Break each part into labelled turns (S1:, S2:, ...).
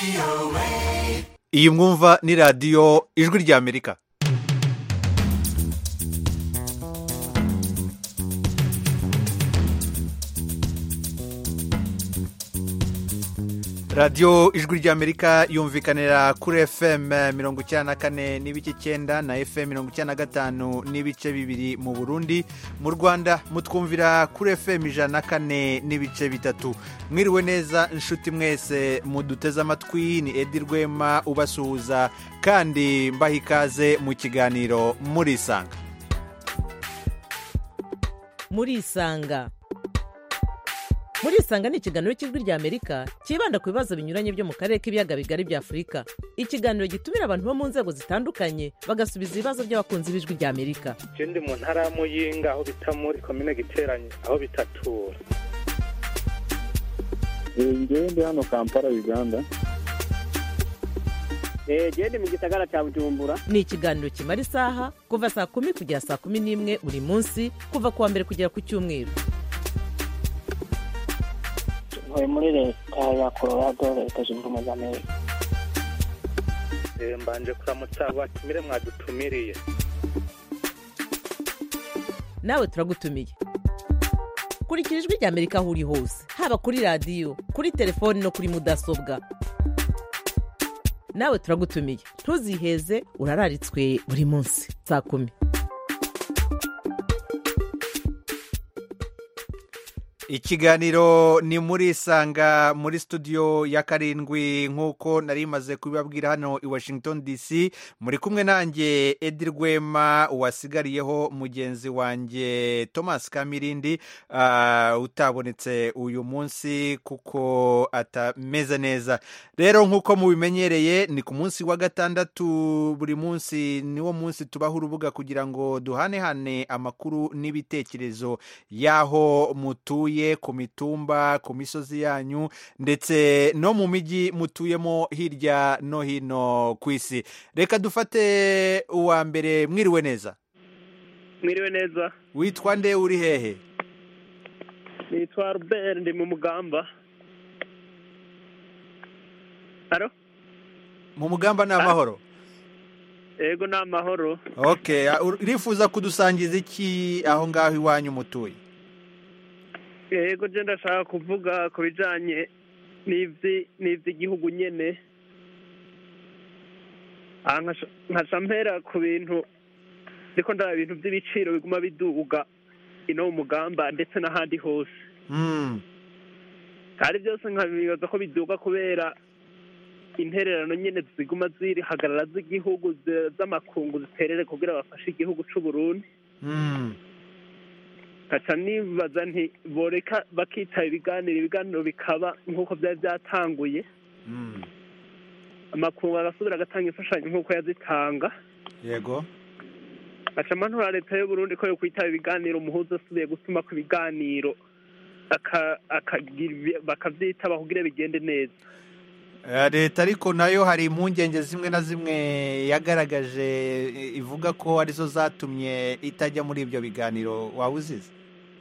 S1: iyi mwumva ni radiyo ijwi ry'amerika radiyo ijwi ry'amerika yumvikanira kuri fm mirongo icyenda na kane n'ibice icyenda na fm mirongo icyenda na gatanu n'ibice bibiri mu burundi mu rwanda mutwumvira kuri fm ijana na kane n'ibice bitatu mwiriwe neza inshuti mwese muduteze amatwi ni edi rwema ubasuhuza kandi mbaha ikaze mu kiganiro murisanga
S2: murisanga murisanga ni ikiganiro cy'ijwi ry'amerika cyibanda ku bibazo binyuranye byo mu karere k'ibiyaga bigari bya afurika ikiganiro gitumira abantu bo mu nzego zitandukanye bagasubiza ibibazo by'abakunzi b'ijwi ry'amerika
S3: je ndi mu ntara ya muyinga aho bita muri komine giteranye aho bitatura
S4: ngewe ndi hano kampala uganda
S5: genda mu gisagara cya bujumbura
S2: ni ikiganiro kimara isaha kuva saa kumi kugera saa kumi n'imwe buri munsi kuva ku wa mbere kugera ku cyumweru
S5: ntuye muri leta ya colorado leta zunze ubumwe za amerika
S3: Eh, mbanje kuramutsa abo batumire mwadutumiriye
S2: nawe turagutumiye kurikira ijwi ry'amerika aho uri hose haba kuri radiyo kuri telefoni no kuri mudasobwa nawe turagutumiye ntuziheze urararitswe buri munsi saa kumi
S1: ikiganiro ni muri isanga muri studio ya karindwi nk'uko nari maze kubibabwira hano i washington dc muri kumwe nanjye edi rwema wasigariyeho mugenzi wanjye thomas kamirindi ah, utabonetse uyu munsi kuko atameze neza rero nk'uko mubimenyereye ni ku munsi wa gatandatu buri munsi niwo munsi tubaho urubuga kugira ngo duhanehane amakuru n'ibitekerezo y'aho mutuye ku mitumba ku misozi yanyu ndetse no mu mijyi mutuyemo hirya no hino ku isi reka dufate uwa mbere mwiriwe neza
S3: mwiriwe neza
S1: witwa nde uri hehe
S3: nitwa robert ndi mu mugamba haro
S1: mu mugamba ni amahoro
S3: ego ni amahoro
S1: ok urifuza kudusangiza iki aho ngaho iwanyu mutuye
S3: ego je ndashaka kuvuga ku bijanye n'ivyi n'ivy'igihugu nyene aha nkaca- nkaca mpera ku bintu ndiko ndaba ibintu vy'ibiciro biguma biduga ino mu mugamba ndetse n'ahandi hose
S1: Mm,
S3: kandi byose nkabibaza ko biduga kubera intererano nyene ziguma zirihagarara z'igihugu zi- z'amakungu ziterere kugira bafashe igihugu c'uburundi
S1: mm,
S3: nkaca nibaza nti boreka bakitaba ibiganiro ibiganiro bikaba nk'uko byari byatanguye
S1: mm.
S3: amakungu agasubira agatanga imfashanyo nk'uko yazitanga
S1: yego
S3: nkaca mpanura leta y'uburundi ko yo kwitaba ibiganiro umuhuza asubiye gutuma ku ibiganiro aka- akagira ibi- bakavyitaba kugira bigende neza
S1: Eh, leta ariko nayo hari impungenge zimwe na zimwe yagaragaje eh, ivuga ko arizo zatumye itajya muri ibyo biganiro waba uzize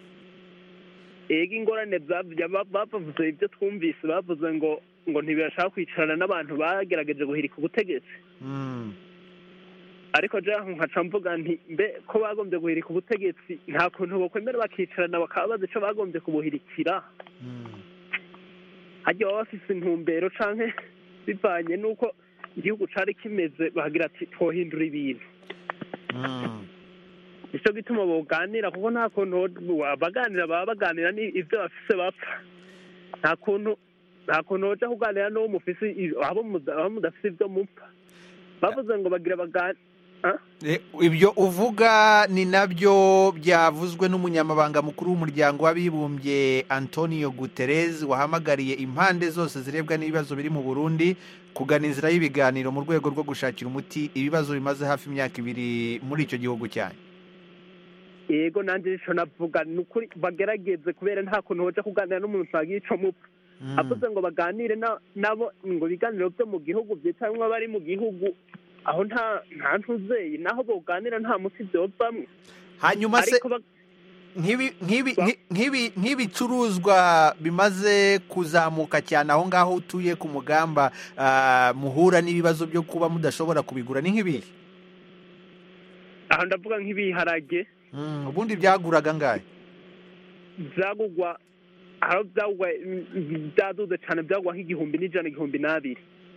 S3: ega ingorane zavya ba- bavuze ibyo twumvise bavuze ngo ngo ntibashaka kwicarana n'abantu bagerageje guhirika ubutegetsi
S1: Mm,
S3: ariko je aho nkaca mvuga nti mbe ko bagombye guhirika ubutegetsi nta kuntu bokwemera bakicarana bakaba bazi ico bagombye kubuhirikira
S1: mm.
S3: harya baba bafise intumbero canke bivanye n'uko igihugu cari kimeze bahagira ati twohindura ibintu
S1: Mm.
S3: nico gituma boganira kuko nta kuntu ho- abaganira baba baganira ni ivyo bafise bapfa nta kuntu nta kuntu hoja kuganira n'uwo mufise i- abo muda- abo mudafise ivyo mupfa bavuze ngo bagira bagani
S1: Eh, ibyo uvuga ni nabyo byavuzwe n'umunyamabanga mukuru w'umuryango w'abibumbye antonio guterres wahamagariye impande zose zirebwa n'ibibazo biri mu burundi kugana inzira y'ibiganiro mu rwego rwo gushakira umuti ibibazo bimaze hafi imyaka ibiri muri icyo gihugu cyanyu
S3: yego nanje nico navuga ni ukuri bagerageze kubera nta kuntu hoja kuganira n'umuntu utagira ico mupfa
S1: Mm.
S3: avuze ngo baganire na- nabo ngo ibiganiro byo mu gihugu byitabimwe abari mu gihugu aho nta nta ntuzeye naho boganira nta muti vyovamwo
S1: hanyuma se
S3: ariko ba-
S1: nk'ibi- nk'ibi- nki- nk'ibi- nk'ibicuruzwa bimaze kuzamuka cyane aho ngaho utuye ku mugamba ah, muhura n'ibibazo byo kuba mudashobora kubigura ni nk'ibihe
S3: aha ndavuga nk'ibiharage
S1: Mm, ubundi byaguraga ngahe
S3: byagugwa aho byagugwa mm, byaduze cyane byagugwa nk'igihumbi n'ijana igihumbi n'abiri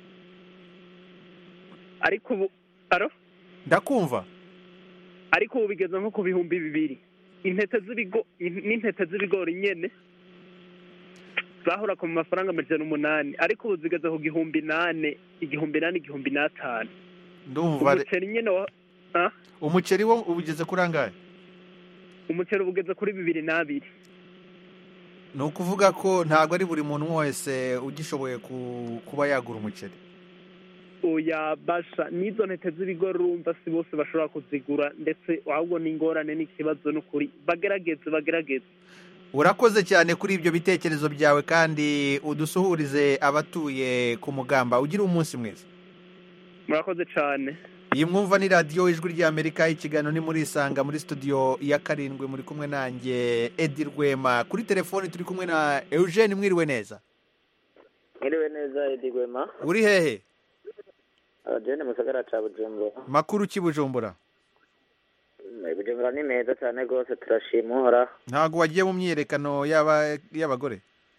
S3: ariko ubu aro
S1: ndakumva
S3: ariko ubu bigeze nko ku bihumbi bibiri intete z'ibigo in- n'intete z'ibigori nyene zahora ku mafaranga amajana umunani ariko ubu zigeze ku gihumbi nane igihumbi nane igihumbi n'atanu
S1: ndumva re-
S3: umuceri nyene wa ah?
S1: umuceri wo ubugeze kuri angahe
S3: umuceri uba ugeze kuri bibiri n'abiri
S1: ni ukuvuga ko ntabwo ari buri muntu wese ugishoboye ku- kuba yagura umuceri
S3: oya basha n'izo ntete z'ibigori urumva si bose bashobora kuzigura ndetse ahubwo n'ingorane n'ikibazo n'ukuri bagerageze bagerageze
S1: urakoze cyane kuri ibyo bitekerezo byawe kandi udusuhurize abatuye ku mugamba ugire umunsi mwiza
S3: murakoze cyane
S1: iyi mwumva ni radiyo ijwi ry'amerika ikiganiro ni muri isanga muri studio ya karindwi muri kumwe nanjye edi rwema kuri telefoni turi kumwe na eugene mwiriwe neza
S6: mwiriwe neza edi gwema
S1: uri hehe
S6: abajene mu gisagara ca bujumbura
S1: makuru ki bujumbura
S6: Mm, bujumbura ni meza cyane rwose turashima uhoraho
S1: ntabwo wagiye mu myiyerekano y'aba- y'abagore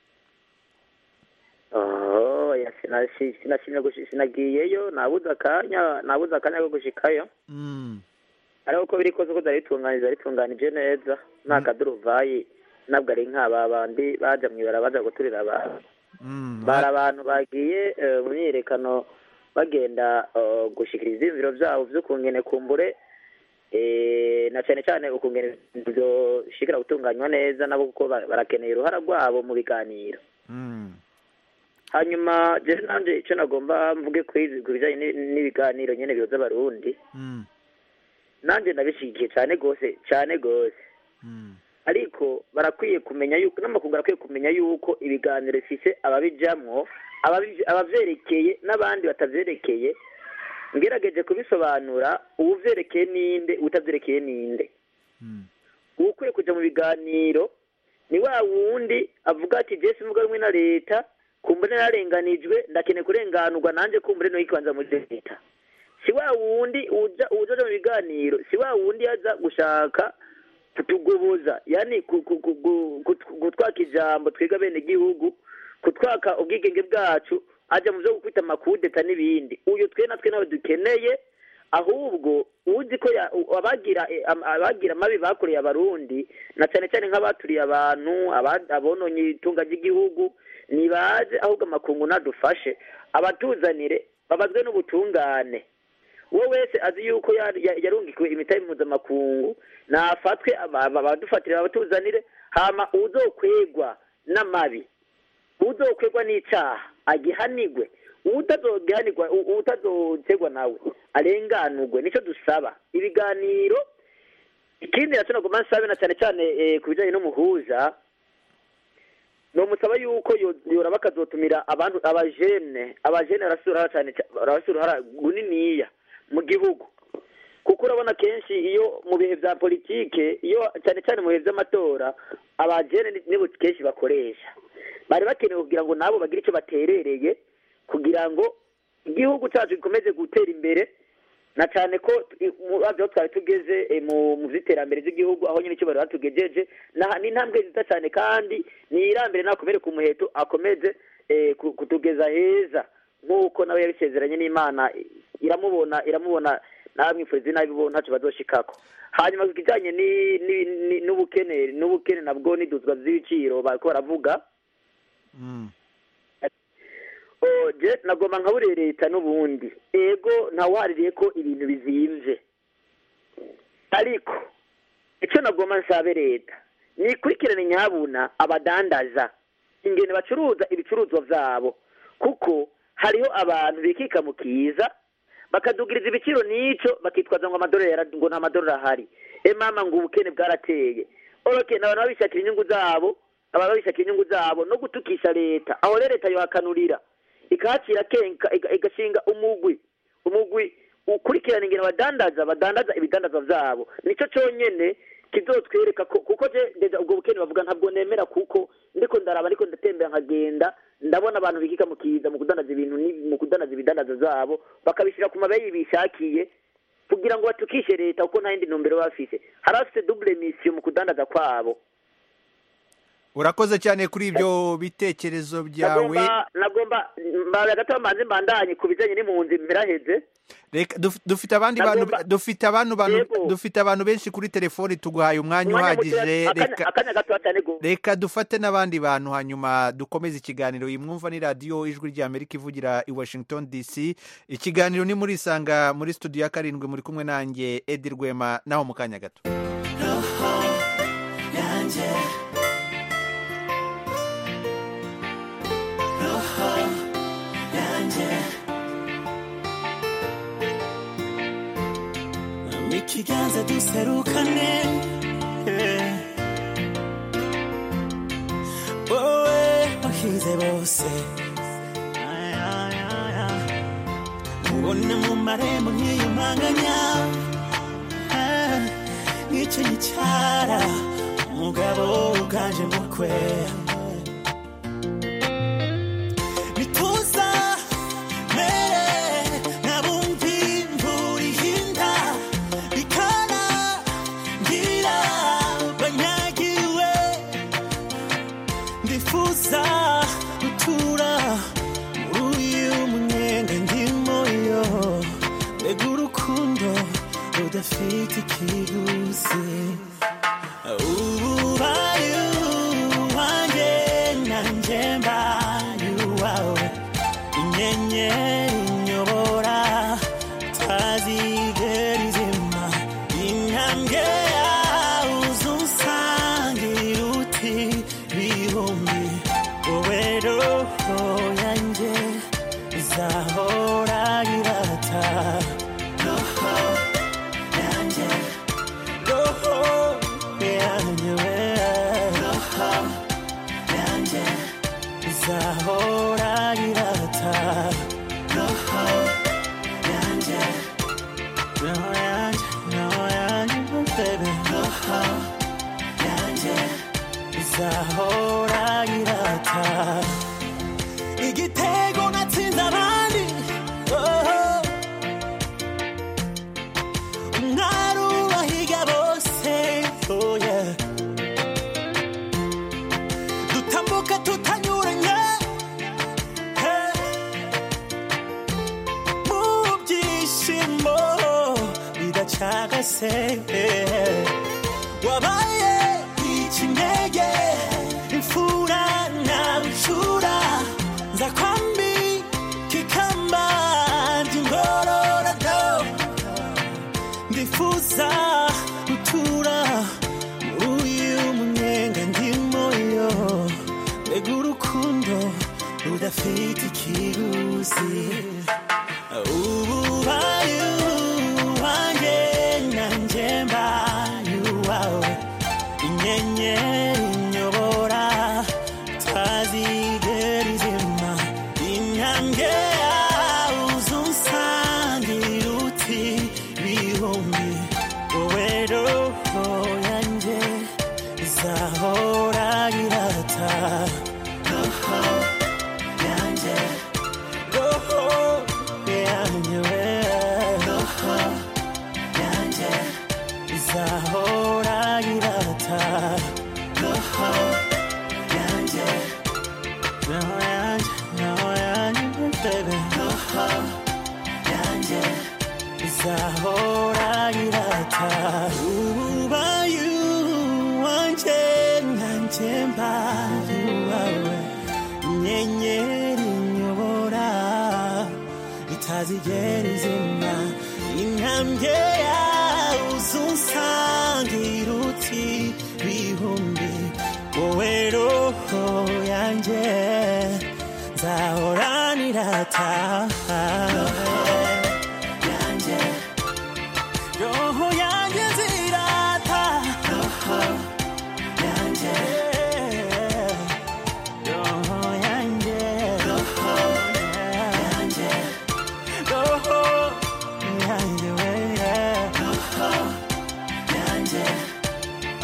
S6: Oh, ya sinashi- sinashimye gushi- sinagiyeyo nabuze akanya nabuze akanya ko gushikayo
S1: Mm,
S6: ariko uko biri kose ko byari bitunganije bitunganije neza nta kaduruvayi ntabwo ari nk'aba bandi baja mwibara baja guturira abantu
S1: mm,
S6: bari abantu bagiye eh, mu myiyerekano bagenda eh, gushikiriza ivyiyumviro vyabo vy'ukungene kumbure eh, na cane cane ukungene vyoshikira gutunganywa neza nabo kuko ba- barakeneye uruhara rwabo mu biganiro
S1: mm,
S6: hanyuma jewe nanje ico nagomba mvuge kuri ku bijanye ni- n'ibiganiro nyene bihuza abarundi
S1: mm,
S6: nanje ndabishigikiye cane gose cane gose
S1: mm,
S6: ariko barakwiye kumenya yuko n'amakungu arakwiye kumenya yuko ibiganiro bifise ababijamwo ababi- abavyerekeye n'abandi batavyerekeye ngerageje kubisobanura uwuvyerekeye ninde utavyerekeye ninde
S1: mm,
S6: uwukwiye kuja mu biganiro ni wa wundi avuga ati jesi mvuga rumwe na leta kumbure nararenganijwe ndakeneye kurenganurwa nanje kumbure no ikibanza muri leta si wa wundi uja uja mu biganiro si wa wundi aza gushaka kutugoboza yani ku- ku- ku- ku- ku- gutwaka ijambo twiga bene gihugu kutwaka ubwigenge bwacu aja mu vyo gukubita amakudeta n'ibindi uyu twe natwe nawe dukeneye ahubwo uzi ko ya- u- abagira eh, am- abagira amabi bakoreye abarundi na cyane cyane nk'abaturiye abantu aba- abononye itunga ry'igihugu nibaze ahubwo amakungu nadufashe abatuzanire babazwe n'ubutungane uwo wese azi yuko ya- ya- yarungikiwe imitahe mpuzamakungu nafatwe aba- aba- abadufatire abatuzanire hama uzokwegwa n'amabi uzokwegwa n'icaha agihanigwe utazogihanigwa u- utazotegwa nawe arenganurwe nico dusaba ibiganiro ikindi naco nagomba nsabe na cyane cyane eh, ku bijanye n'umuhuza nomusaba yuko yo- yoraba akazotumira abantu abajene abajene barafise uruhara cyane ca- barafise uruhara runiniya mu gihugu kuko urabona kenshi iyo mu bihe vya politike iyo cyane cyane mu bihe vy'amatora abajene ni- nibo kenshi bakoresha bari bakenewe kugira ngo nabo bagire icyo baterereye kugira ngo igihugu cyacu gikomeze gutera imbere na cyane ko i- mu aho twari tugeze eh, mu mu vy'iterambere ry'igihugu aho nyine icyo bari batugejeje na- ni intambwe nziza cyane kandi niyirambere nakomere ku muheto akomeze eh, ku- kutugeza heza nk'uko nawe yabisezeranye n'imana i- iramubona iramubona namwifuriza inabi ntacyo bazoshikako hanyuma ku kijanye ni- ni- ni- n'ubukene n'ubukene nabwo n'iduzwa z'ibiciro bariko baravuga
S1: mm.
S6: oje nagomba nkabure leta n'ubundi ego ntawaririye ko ibintu bizimvye ariko icyo nagomba nsabe leta nikurikirane nyabuna abadandaza ingene bacuruza ibicuruzwa vyabo kuko hariho abantu bikika mu kiza bakadugiriza ibiciro n'ico bakitwaza ngo amadorari yara- ngo nta madorari ahari e mama ngo ubukene bwarateye oroke abantu babishakira inyungu zabo abantu babishakira inyungu zabo no gutukisha leta aho rero leta yohakanurira ikahacira kenka iga- igashinga umugwi umugwi ukurikirana ingene badandaza badandaza ibidandazwa vyabo nico conyene kizotwereka ko kuko je deja ubwo bukene bavuga ntabwo nemera kuko ndiko ndaraba ndiko ndatembera nkagenda ndabona abantu bikika mu kiza mu kudandaza ibintu ni- mu kudandaza ibidandaza zabo bakabishyira ku mabeyi bishakiye kugira ngo batukishe leta kuko nta yindi ntumbero baba bafise hari abafite double mission mu kudandaza kwabo
S1: urakoze cyane kuri ibyo bitekerezo byawe
S6: nagomba nagomba mbaye gato manze mbandanye ku bijanye n'impunzi mperaheze
S1: Reka- duf- dufite abandi bantu
S6: Nagomba-
S1: dufite abantu bantu
S6: Yego.
S1: dufite abantu benshi kuri telefoni tuguhaye umwanya
S6: Umwanya
S1: uhagije
S6: mutoya, akanya-
S1: reka
S6: akanya gato cyane go
S1: reka dufate n'abandi bantu hanyuma dukomeze ikiganiro iyi mwumva ni radiyo ijwi ry'amerika ivugira i washington dc ikiganiro ni muri isanga muri studio ya karindwi muri kumwe nanjye edi rwema naho mu kanya gato
S7: ikiganza duserukane eh. wowe wahize bose Ay, ay, ay, ay. ubona mu marembo nkiyumanganya Ah, nk'icyo gicara umugabo uganje mukwe bituza mere nabumvi imvura ihinda bikana ngira banyagiwe ndifuza gutura muri uyu munyenga ndimo yo mbega urukundo rudafite ikiguzi ubaye uwanjye nanjye mbaye uwawe inyenyeri inyobora tazigera izima intambwe yawe uzunsangira uti bihumbi wowe roho yanjye izahora irata roho yanjye roho yanjye we roho yanjye izahora irata roho yanjye roho yanjye roho yanjye baby roho yanjye izahora irata igitego natsinze abandi oh. umwari ubahiga bose oh yeah. dutambuka tutanyuranye hey. mu byishimo bidacagase hey. wabaye ikinege imfura na nshura nza kwambi kikamba ngororado ndifuza gutura muri uyu munyenga ndimo yo mbega urukundo rudafite ikiguzi ubaye uwanjye nanjye mbaye uwawe inyenyeri inyobora tazigera izima intambwe yawe uzunsangira uti bihumbi wowe roho yanjye izahora irata roho yanjye roho yanjye we roho yanjye izahora irata roho yanjye roho yanjye roho yanjye baby roho yanjye izahora irata ubaye uwanjye nanjye mbaye uwawe inyenyeri inyobora itazigera izima intambwe yawe uzunsangira uti bihumbi wowe roho yanjye nzahoranira taha yanjye roho yanjye nzirata roho yanjye roho yanjye roho yanjye roho yanjye we roho yanjye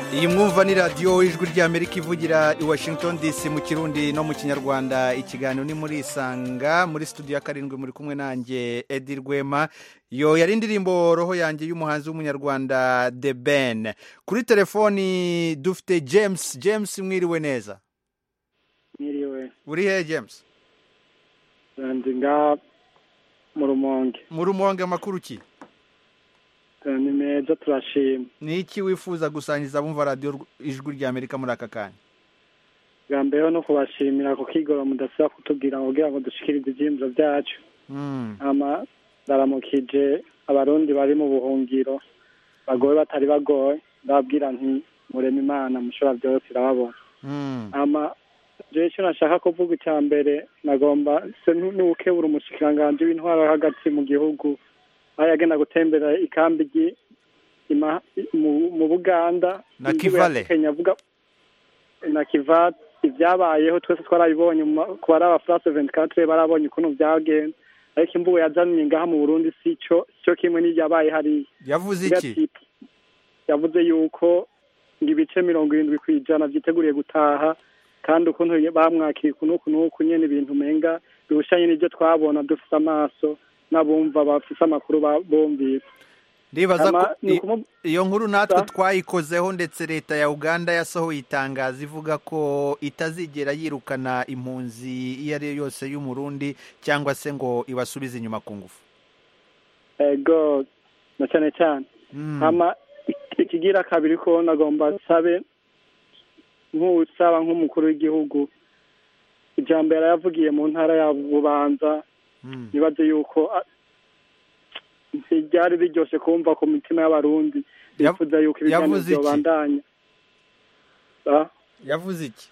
S1: iyi mwumva ni radiyo ijwi ry'amerika ivugira i washington dc mu kirundi no mu kinyarwanda ikiganiro ni muri isanga muri studio ya karindwi muri kumwe nanjye edi rwema yo yari indirimbo roho yanjye y'umuhanzi w'umunyarwanda the ben kuri telefoni dufite james james mwiriwe neza
S4: mwiriwe
S1: uri he james
S4: ndi nga mu rumonge
S1: mu rumonge amakuru ki
S4: ni meza turashima
S1: ni iki wifuza gusangiza abumva radiyo ijwi ry'amerika muri aka kanya
S4: bwa mbere no kubashimira ku kigoro mudasaba kutubwira ngo kugira ngo dushikirize ibyiyumviro byacu
S1: Mm,
S4: ama ndaramukije abarundi bari mu buhungiro bagowe batari bagowe ndababwira nti murema imana mushobora byose irababona
S1: mm,
S4: ama jewe icyo nashaka kuvuga icya mbere nagomba se nu- n'uwukebura umushikiranganji w'intwaro hagati mu gihugu aho yagenda gutembera ikambi ry'i- ima- mu- mu buganda
S1: Na
S4: Imvugo
S1: Kivale.
S4: ya Kenya avuga na kiva ibyabayeho twese twarabibonye mu ma- ku bari aba france 24 barabonye ukuntu byagenze ariko imvugo yazanye ngaha mu burundi si cyo cyo kimwe n'ibyabaye hariya
S1: yavuze
S4: Ivuga
S1: iki
S4: ati, yavuze yuko ngo ibice mirongo irindwi ku ijana byiteguriye gutaha kandi ukuntu bamwakira uku n'uku n'uku nyene ibintu umenga bihushanye n'ibyo twabona dufise amaso n'abumva bafise amakuru ba- bumvise
S1: ndibaza ko
S4: Ama- ni
S1: i-
S4: ukumu-
S1: iyo nkuru natwe
S4: Sa?
S1: twayikozeho ndetse leta ya uganda yasohoye itangazo ivuga ko itazigera yirukana impunzi iyo ari yo yose y'umurundi cyangwa se ngo ibasubize inyuma ku ngufu
S4: ego na cyane cyane
S1: Mm,
S4: hama ik- ikigira kabiri ko nagomba nsabe nk'usaba nk'umukuru w'igihugu ijambo yari yavugiye mu ntara ya bubanza
S1: mm.
S4: nibaze yuko a- ntiryari riryoshe kumva ku mitima y'abarundi
S1: Yav-
S4: bifuza yuko ibiganiro
S1: yavuze iki?
S4: byobandanya Ah,
S1: yavuze iki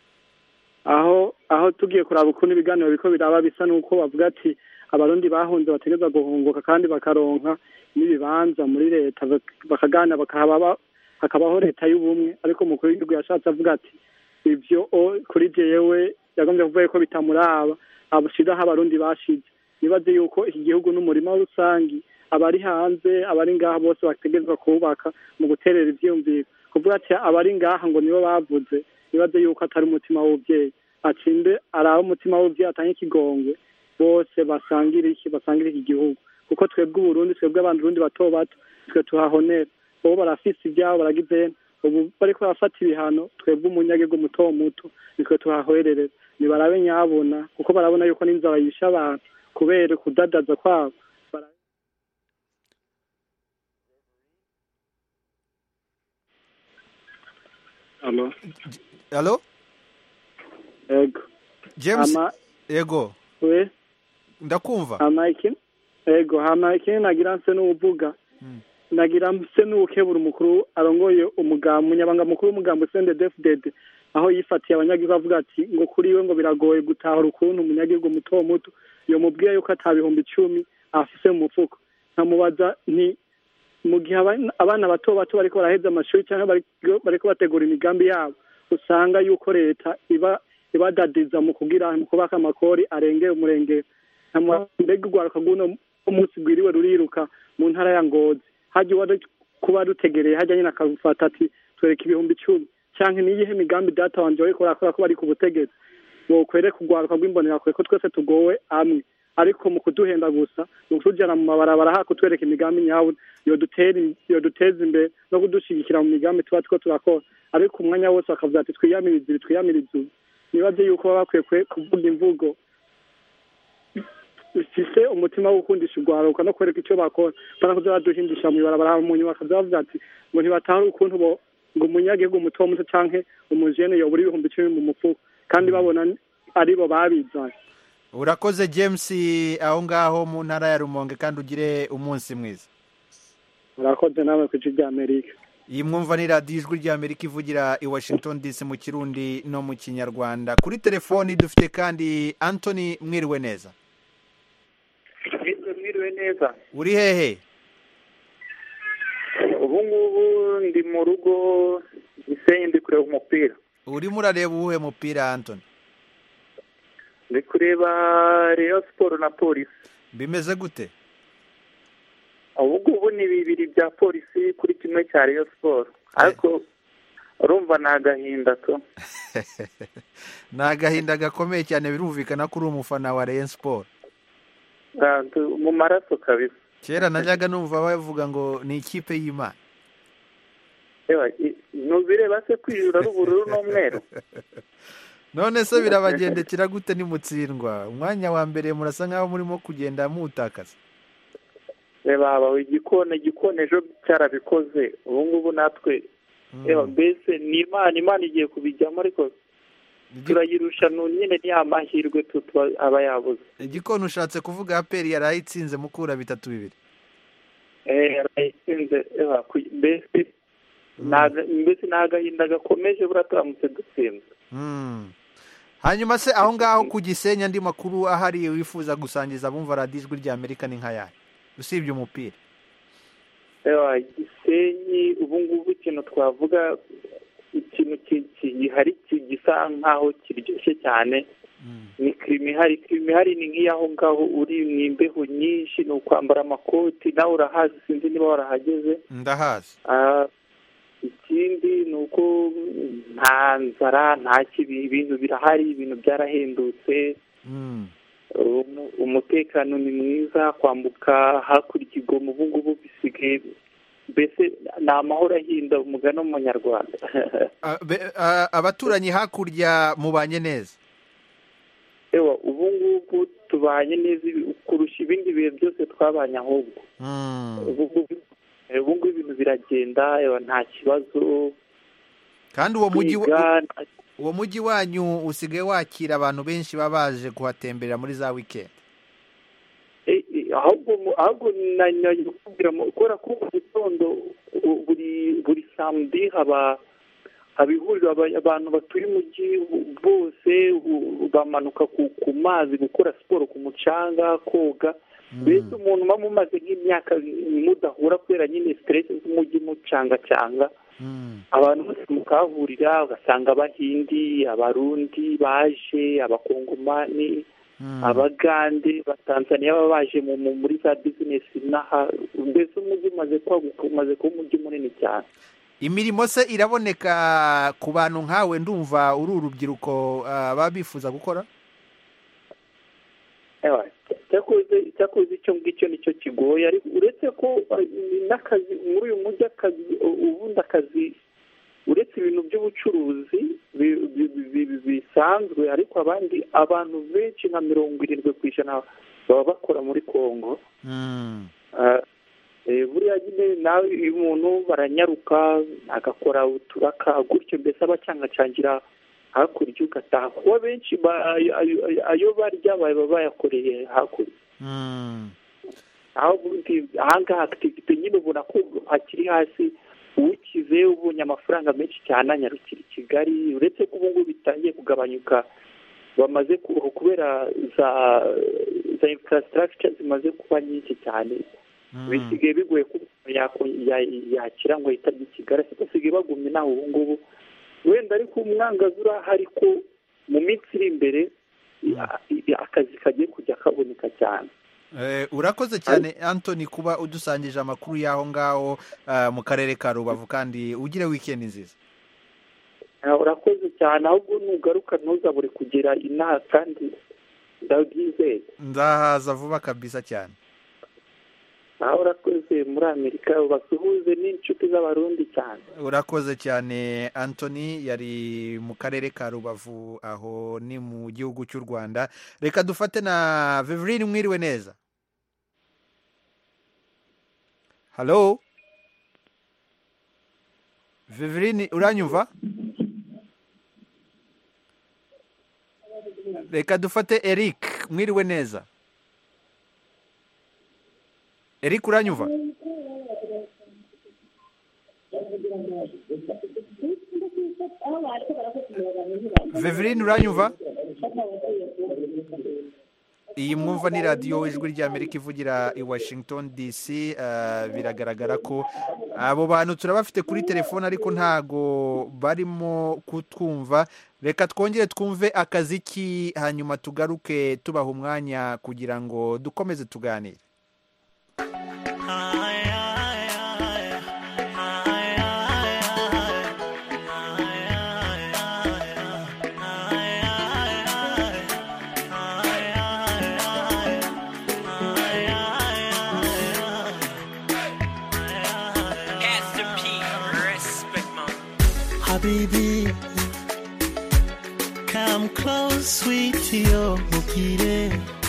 S4: aho aho tugiye kuraba ukuntu ibiganiro biriko biraba bisa n'uko bavuga ati abarundi bahunze bategereza guhunguka kandi bakaronka n'ibibanza muri leta bak- bakaganira bakahaba ba- hakabaho leta y'ubumwe ariko umukuru w'igihugu yashatse avuga ati ivyo o- kuri jewe yagombye kuvuga ko bitamuraba abushiraho abarundi bashize nibaze yuko iki gihugu n'umurima rusangi abari hanze abari ngaha bose bategerezwa kubaka mu guterera ivyiyumviro kuvuga ati abari ngaha ngo nibo bavuze nibaze yuko atari umutima w'ubuvyeyi atsinde arabe umutima w'ubuvyeyi atange ikigongwe bose basangire iki basangire iki gihugu kuko twebwe uburundi twebwe abandurundi bato bato twe tuhahonera bobo barafise ivyabo baragize ubu bariko barafata ibihano twebwe umunyagihugu muto muto nitwe tuhahwererera nibarabe nyabona kuko barabona yuko n'inzara yishe abantu kubera kudadaza kwabo Bara- Alo,
S1: halo
S4: ego
S1: james
S4: ama
S1: ego
S4: we
S1: ndakumva
S4: hama iki ego hama ikindi nagira nse n'uvuga
S1: Mm.
S4: nagira nse n'uwukebura umukuru arongoye umugambi umunyabanga mukuru w'umugambi sendedefudede aho yifatiye abanyagihugu avuga ati ngo kuri we ngo biragoye gutahura ukuntu umunyagihugu muto muto yomubwiye yuko ata bihumbi icumi afise mu mufuko nkamubaza nti mu gihe abana- abana bato bato bariko baraheza amashuri cyangwa bariko- bariko bategura imigambi yabo usanga yuko leta iba ibadadiza mu kugira mu kubaka amakori arengeye umurengero nkamubaza mbega urwaruka rw'uno umunsi rwiriwe ruriruka mu ntara ya ngozi hajya uwari kuba rutegereye hajya nyine akagufata ati twereka ibihumbi icumi cyangwa niyihe migambi data wanje wariko urakora ko bari ku butegetsi wokwereka urwaruka rw'imbonerakure ko twese tugowe amwe ariko mu kuduhenda gusa mu kutujana mu mabarabara ha kutwereka imigambi nyawe yodutera im- yoduteza imbere no kudushigikira mu migambi tuba two turakora ariko umwanya wose bakavuga ati twiyamirize ibi twiyamirize ubu nibaze yuko baba bakwiye kwe- kuvuga imvugo bifise umutima wo gukundisha urwaruka no kwereka icyo bakora bana kuza baduhindisha mu ibarabara mu nyuma bakaza bavuga ati ngo ntibatahura ukuntu bo ngo umunyagihugu muto muto canke umujene yobura ibihumbi icumi mu mufuko kandi babona aribo babizanye
S1: urakoze james aho ngaho mu ntara ya rumonge kandi ugire umunsi mwiza
S4: murakoze nawe ku ijwi ry'amerika
S1: iyi mwumva ni radiyo ijwi ry'amerika ivugira i washington dc mu kirundi no mu kinyarwanda kuri telefoni dufite kandi anthony mwiriwe neza
S8: mwiriwe neza
S1: uri hehe
S8: ubu ngubu ndi mu rugo gisenyi ndi kureba umupira
S1: urimo urareba uwuhe mupira anthony
S8: ndi kureba reyo siporo na polisi
S1: bimeze gute
S8: ubu ngubu ni bibiri bya polisi kuri kimwe cya reyo siporo ariko urumva ni agahinda tu
S1: ni agahinda gakomeye cyane birumvikana ko uri umufana wa Rayon Sport
S8: Ah, tu- mu maraso kabisa
S1: kera najyaga numva bavuga ngo ni ikipe y'imana
S8: Ewa, i- ntubireba se kwiyura ari ubururu n'umweru
S1: none se birabagendekera gute nimutsindwa umwanya wa mbere murasa nkaho murimo kugenda mutakaza
S8: reba aba igikona igikona ejo cyarabikoze ubu ngubu natwe reba mbese ni imana imana igiye kubijyamo ariko turayirusha nu- nyine ni ya mahirwe tu tuba aba yabuze
S1: igikona ushatse kuvuga aperi yari ayitsinze mukura bitatu bibiri
S8: Eh, yarayitsinze ewa ku- mbese ni aga- mbese ni agahinda gakomeje buriya turamutse dutsinze
S1: Mm. hanyuma se aho ngaho ku gisenyi andi makuru ahari wifuza gusangiza abumva radiyo ijwi rya amerika ni nk'ayari usibye umupira
S8: ewa gisenyi ubu ngubu ikintu twavuga ikintu ki- ki- gihari ki- gisa nk'aho kiryoshye cyane ni kirimi ihari kirimi ihari ni nk'iyaho ngaho uri mu imbeho nyinshi ni ukwambara amakoti nawe urahazi sinzi niba warahageze
S1: ndahazi
S8: Ah, ikindi ni uko nta nzara nta kibi ibintu birahari ibintu byarahendutse
S1: Mm.
S8: umu- umutekano ni mwiza kwambuka hakurya igoma ubu ngubu bisigaye mbese ni amahoro ahinda umugani w'umunyarwanda
S1: Ah, be- ah, abaturanyi hakurya mubanye neza
S8: ewa ubu ngubu tubanye neza ibi- kurusha ibindi bihe byose twabanye ahubwo
S1: Mm.
S8: ubu ngubu eh, ubu ngubu ibintu biragenda ewa nta kibazo
S1: kandi uwo mujyi wa-
S8: kwiga nta-
S1: uwo mujyi wanyu usigaye wakira abantu benshi baba baje kuhatemberera muri za wikendi
S8: Eh, eh, ahubwo mu- ahubwo nanyoye kukubwira mu- kubera ko mu gitondo u- buri buri samedi haba haba ihuriro aba- abantu batuye umujyi bose u- bamanuka ku, ku mazi gukora siporo ku mucanga koga mbese umuntu uba mumaze nk'imyaka mudahura kubera nyine siteresi z'umujyi mucangacanga abantu bose mukahahurira ugasanga abahindi abarundi baje abakongomani abagande batanzaniya baba baje mu- mu- muri za bizinesi n'aha mbese umujyi umaze kwaguka umaze kuba umujyi munini cyane
S1: imirimo se iraboneka ku bantu nkawe ndumva uri urubyiruko ah, baba bifuza gukora
S8: Ewa, cyakoze cyakoze icyo ngicyo nicyo kigoye ariko uretse ko eh, n'akazi muri uyu mujyi akazi u- ubundi akazi uretse ibintu by'ubucuruzi bi- bi- bi- bi- bisanzwe ariko abandi abantu benshi nka mirongo irindwi ku ijana baba bakora muri kongo Ah, eh, buriya nyine nawe iyo umuntu baranyaruka agakora uturaka gutyo mbese abacangacangira hakurya ugataha kuba benshi ba- ayo- ayo- ayo barya baba bayakoreye hakurya aho ubundi ahangaha akitivite nyine ubona ko hakiri hasi ukize ubonye amafaranga menshi cyane anyarukira i kigali uretse ko ubu ngubu bitangiye kugabanyuka bamaze ku- kubera za za infrastructure zimaze kuba nyinshi cyane bisigaye bigoye ko umuntu yako- ya- yakira ngo yitabye i kigali ariko basigaye bagumye nawe ubu ngubu wenda ariko umwangazi urahari ko mu minsi iri imbere ya- ya- akazi kagiye kujya kaboneka cyane
S1: Eh, urakoze cyane anthony kuba udusangije amakuru y'aho ngaho ah, mu karere ka rubavu kandi ugire wikendi nziza
S8: Ah, urakoze cyane ahubwo nugaruka ntuzabure kugera inaha kandi ndabyizeye
S1: nzahaza vuba kabisa cyane
S8: aho urakoze muri amerika basuhuze n'inshuti z'abarundi cyane
S1: urakoze cyane anthony yari mu karere ka rubavu aho ni mu gihugu cy'u rwanda reka dufate na veverine mwiriwe neza halo veverine uranyumva reka dufate eric mwiriwe neza eric uranyumva veverine uranyumva iyi mwumva ni radiyo ijwi ry'amerika ivugira i washington dc eh, biragaragara ko abo bantu turabafite kuri telefone ariko ntago barimo kutwumva reka twongere twumve akaziki hanyuma tugaruke tubaha umwanya kugira ngo dukomeze tuganire
S7: Ay, ay, ay, ay, ay, ay, ay. Habibi, come close, sweetie, oh, mukire.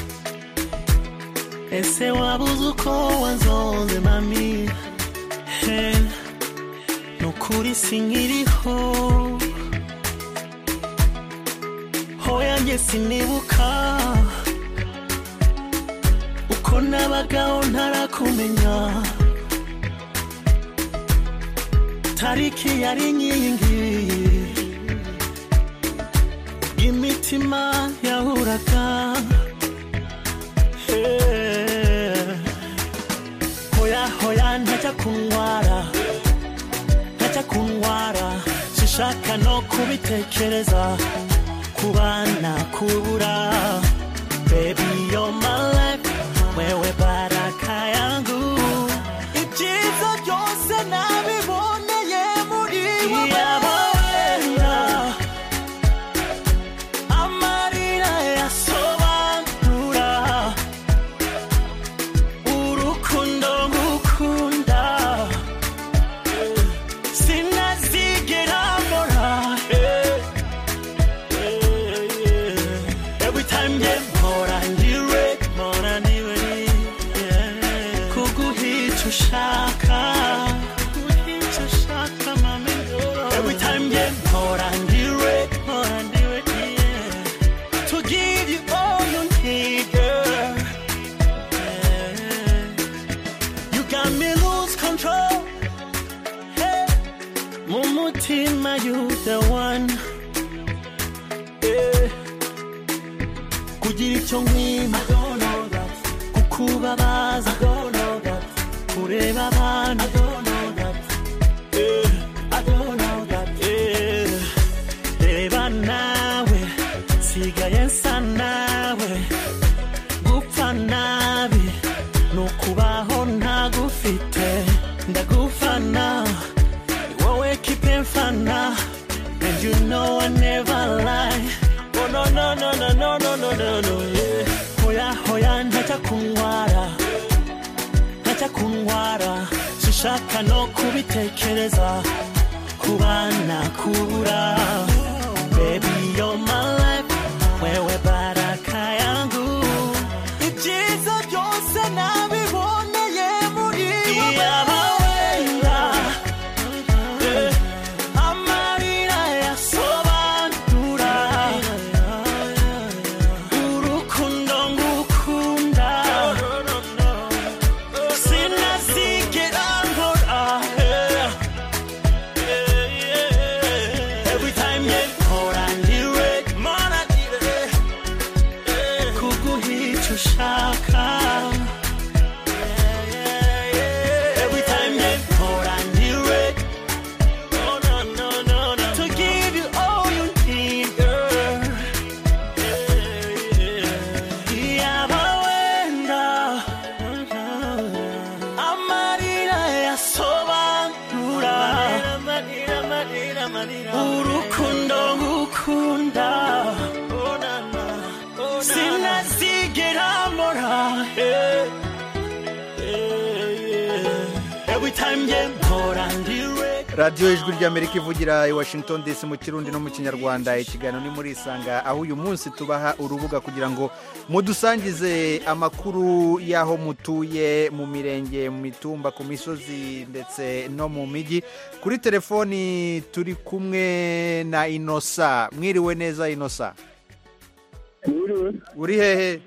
S7: Ese wabuze uko wanzonze mami He, nukuri sinkiriho hoya njye sinibuka uko nabagaho ntarakumenya tariki yari inkingi imitima yahuraga Eh, hoya hoya ntajya kunyara ntajya kunyara sinshaka no kubitekereza kubana kubura baby you're my life wewe baraka yangu ibyiza byose nabiboneye muri wowe amarira yasobanura urukundo ngukunda sinazigera mbora eh, eh, eh. every time nge mpora ndiwe mpora ndiwe yeah. kuguhica ushaka kuguhica ushaka mami every time nge mpora ndiwe mpora ndiwe yeah. to give you all you need girl yeah. you got me lose control hey. mu mutima you the one yeah. kugira icyo nkwima kukubabaza kureba abantu Eh, eh, reba nawe nsigaye nsa nawe gupfa nabi ni ukubaho ntagufite ndagufana ni wowe kipe mfana and you know I never lie oh no no no no no no no no no yeah. hoya hoya ntajya kunyara ntajya kunyara sinshaka no kubitekereza kubana kubura baby you're my life wewe baraka yangu ibyiza byose nabiboneye muri wenda amarira yasobanura urukundo ngukunda sinazigera nkora every time nge mpora ndiwe mpora ndiwe kuguhica ushaka every time nge mpora ndiwe no, no, no, no, no. to give you all you need girl yaba wenda amarira yasobanura urukundo ngukunda sinazigera mbora eh, eh, yeah. every time nge mpora ndiwe
S1: radiyo ijwi ry'amerika ivugira i washington dc mu kirundi no mu kinyarwanda ikiganiro ni muri isanga aho uyu munsi tubaha urubuga kugira ngo mudusangize amakuru y'aho mutuye mu mirenge mu mitumba ku misozi ndetse no mu mijyi kuri telefoni turi kumwe na inosa mwiriwe neza inosa
S9: Mwiriwe,
S1: uri hehe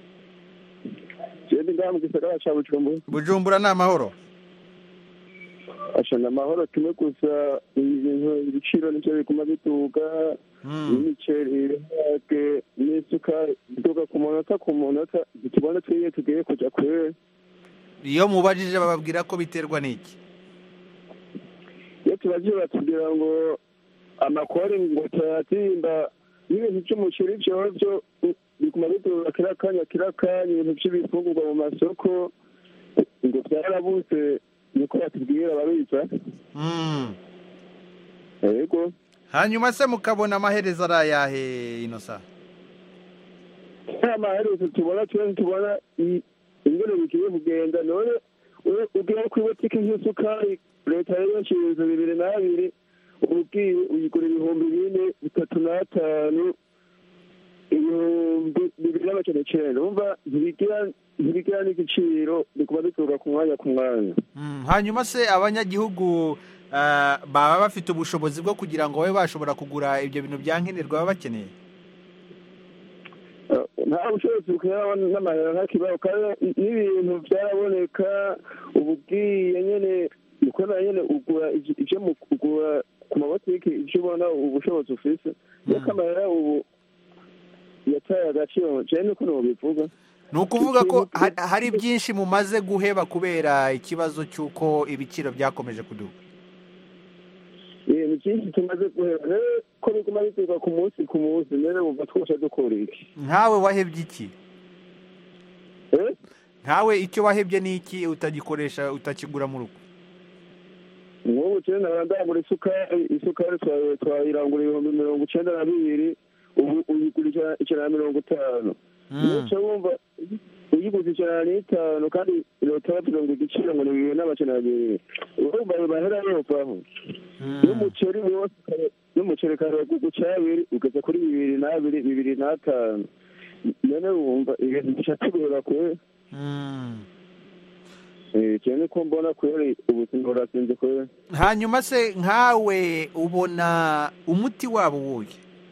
S9: jewe ngaha mu gisagara ca Bujumbura.
S1: bujumbura ni amahoro
S9: Ashana amahoro kimwe gusa ibintu ibiciro nivyo biguma biduga n'imiceri ibiharage n'isuka biduga ku munota ku munota tubona twiye tugiye kuja kwere
S1: iyo mubajije bababwira ko biterwa n'iki
S9: iyo tubajije batubwira ngo amakori ngo turayatimba n'ibintu vy'umuceri vyovyo biguma biduga kira kanya kira kanya ibintu vy'ibifungurwa mu masoko ngo vyarabuze niko batubwira babiza
S1: Mm.
S9: yego
S1: hanyuma se mukabona amaherezo ari ayahe inosa
S9: nta maherezo tubona twe tubona i- ingene bigiye kugenda none ugiye ku ibotike nk'isukari leta yari yashinze bibiri n'abiri ubu ubwiwe uyigura ibihumbi bine bitatu n'atanu ibihumbi bibiri n'amajana icenda wumva ntibigira ntibigira n'igiciro biguma bituruka ku mwanya ku mwanya
S1: Mm, hanyuma se abanyagihugu ah, baba bafite ubushobozi bwo kugira ngo babe bashobora kugura ibyo bintu bya nkenerwa baba bakeneye
S9: Eh, nta bushobozi bukera n'amahera ntakibaho kandi n'ibintu byaraboneka ubu bwiye nyene ukora nyene ugura ivyo- ivyo mu kugura ku mabotiki ivyo ubona ubushobozi ufise reka amahera ubu yataye agaciro jewe niko nobivuga
S1: ni ukuvuga ko ha- hari byinshi mumaze guheba kubera ikibazo cy'uko ibiciro byakomeje kuduga
S9: Eh, ni byinshi tumaze guhera rero ko biguma bituruka ku munsi ku munsi rero wumva twose dukora iki
S1: nkawe wahebye iki
S9: Eh?
S1: nkawe icyo wahebye ni iki utagikoresha utakigura mu rugo
S9: nk'ubu jewe nahora ndagura isukari isukari twa- twayirangura ibihumbi mirongo icenda na bibiri ubu uyigura ijana- ijana na mirongo itanu nico wumva uyiguze ijana n'itanu kandi leta yavuze ngo igiciro ngo ni bibiri n'amajana abiri urumva ayo mahera yovaho n'umuceri wose kare- n'umuceri kare wagurwa icabiri ugeze kuri bibiri n'abiri bibiri n'atanu none wumva ibintu bica tugora kure Eh, jewe niko mbona kweri ubuzima burasinze kweri
S1: hanyuma se nkawe ubona umuti wabo wuye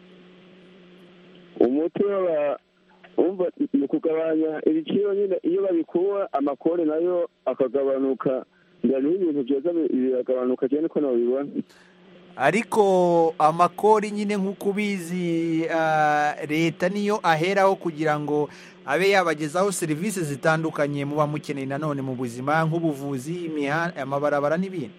S9: umuti waba umva ni ukugabanya ibiciro nyine iyo babikuba amakore nayo akagabanuka ngani ibintu byoza bi- biragabanuka cyane ko nabibona
S1: ariko amakori nyine nk'uko ubizi ah, leta niyo aheraho kugira ngo abe yabagezaho serivisi zitandukanye muba mukeneye nanone mu buzima nk'ubuvuzi imiha- amabarabara n'ibindi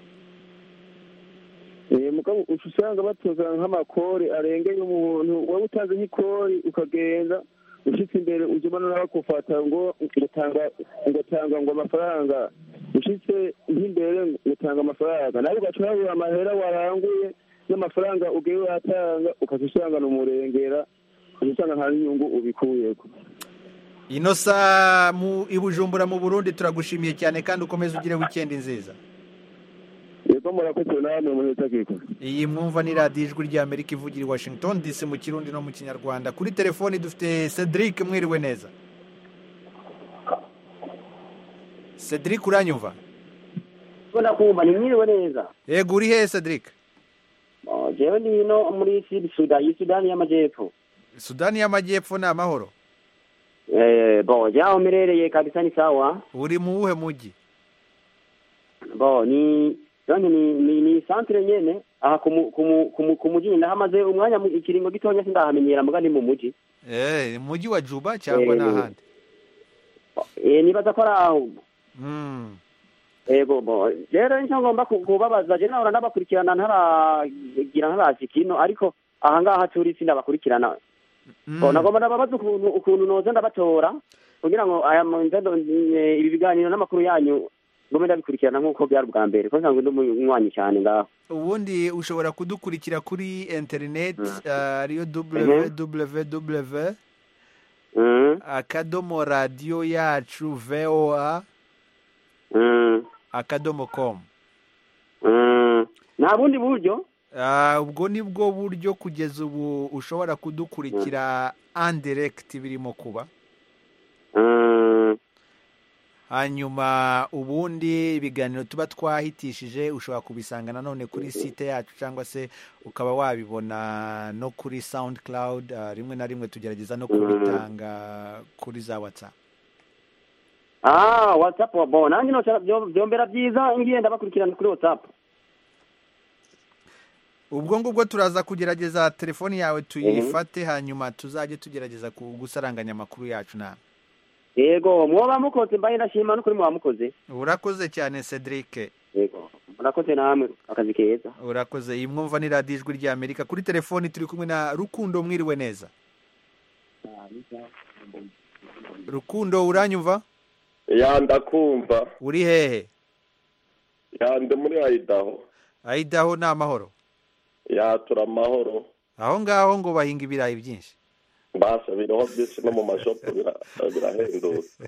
S9: Eh, mugabo uca usanga batoza nk'amakori arengeye umuntu wowe utanze nk'ikori ukagenda ushitse imbere uje ubona bakufata ngo ngutanga ngutanga ngo amafaranga ushitse nk'imbere ngutanga amafaranga nawe ugaca urabura amahera waranguye n'amafaranga ugiye watanga ukaca usanga umurengera ukaca usanga nta n'inyungu ubikuyeko
S1: ino saa mu i bujumbura mu burundi turagushimiye cyane kandi ukomeze ugire wikendi nziza
S9: yego murakoze namwe munetakiko
S1: iyi mwumva ni radiyo ijwi ry'amerika ivugira i washington dc mu kirundi no mu kinyarwanda kuri telefoni dufite cedric mwiriwe neza cedric uranyumva
S10: ubona kumva ni mwiriwe neza
S1: yego uri hehe cedric
S10: Oh, jewe ndi ino muri sud sudan iyi sudani y'amajyepfo
S1: sudani y'amajyepfo ni amahoro
S10: Eh, bo jaho mperereye kabisa ni sawa
S1: uri mu wuhe mujyi
S10: bo ni donc ni ni, ni centre nyene aha ku mu- ku mu- ku mu- ku muji ndahamaze umwanya mu- ikiringo gitonya sindahamenyera muga ni mu muji
S1: eh mujyi wa juba cyangwa
S10: Eh.
S1: ni ahandi
S10: eh nibaza ko ari aho
S1: Mm.
S10: ego bo rero nicyo ngomba ku- kubabaza je nahora ndabakurikirana ntaragira ntarashika ino ariko aha ngaha turi sindabakurikirana Bo, nagomba ndababaza ukuntu ukuntu noza ndabatora kugira ngo aya ma- ndado- eh, ibi biganiro n'amakuru yanyu ngome ndabikurikirana nk'uko byari ubwa mbere ko nsanzwe ndi umunywanyi cyane ngaho
S1: ubundi ushobora kudukurikira kuri interineti uh, ariyo www akadomo radiyo yacu voa akadomo com
S10: nta bundi buryo
S1: Ah, ubwo ni bwo buryo kugeza ubu ushobora kudukurikira andiregiti birimo kuba hanyuma ubundi ibiganiro tuba twahitishije ushobora kubisanga nanone kuri site yacu cyangwa se ukaba wabibona no kuri sawundi cloud ah, rimwe na rimwe tugerageza no kubitanga kuri za watsapu
S10: ah whatsapp bo nanjye noca byo- byombera byiza ngiye ndabakurikirana kuri whatsapp
S1: ubwo ngubwo turaza kugerageza telefoni yawe tuyifate hanyuma tuzajye tugerageza ku- gusaranganya amakuru yacu nawe
S10: yego mwoba mukoze mbaye ndashima n'ukuri mwoba mukoze
S1: urakoze cyane cedric
S10: yego murakoze namwe akazi keza
S1: urakoze iyi mwumva ni radiyo ijwi ry'amerika kuri telefoni turi kumwe na rukundo mwiriwe neza rukundo uranyumva
S11: ya ndakumva
S1: uri hehe
S11: ya ndi muri ayidaho
S1: ayidaho ni amahoro
S11: ya tura amahoro
S1: aho ngaho ngo bahinga ibirayi byinshi
S11: mbasha biriho byinshi no mu mashopu bira- birahendutse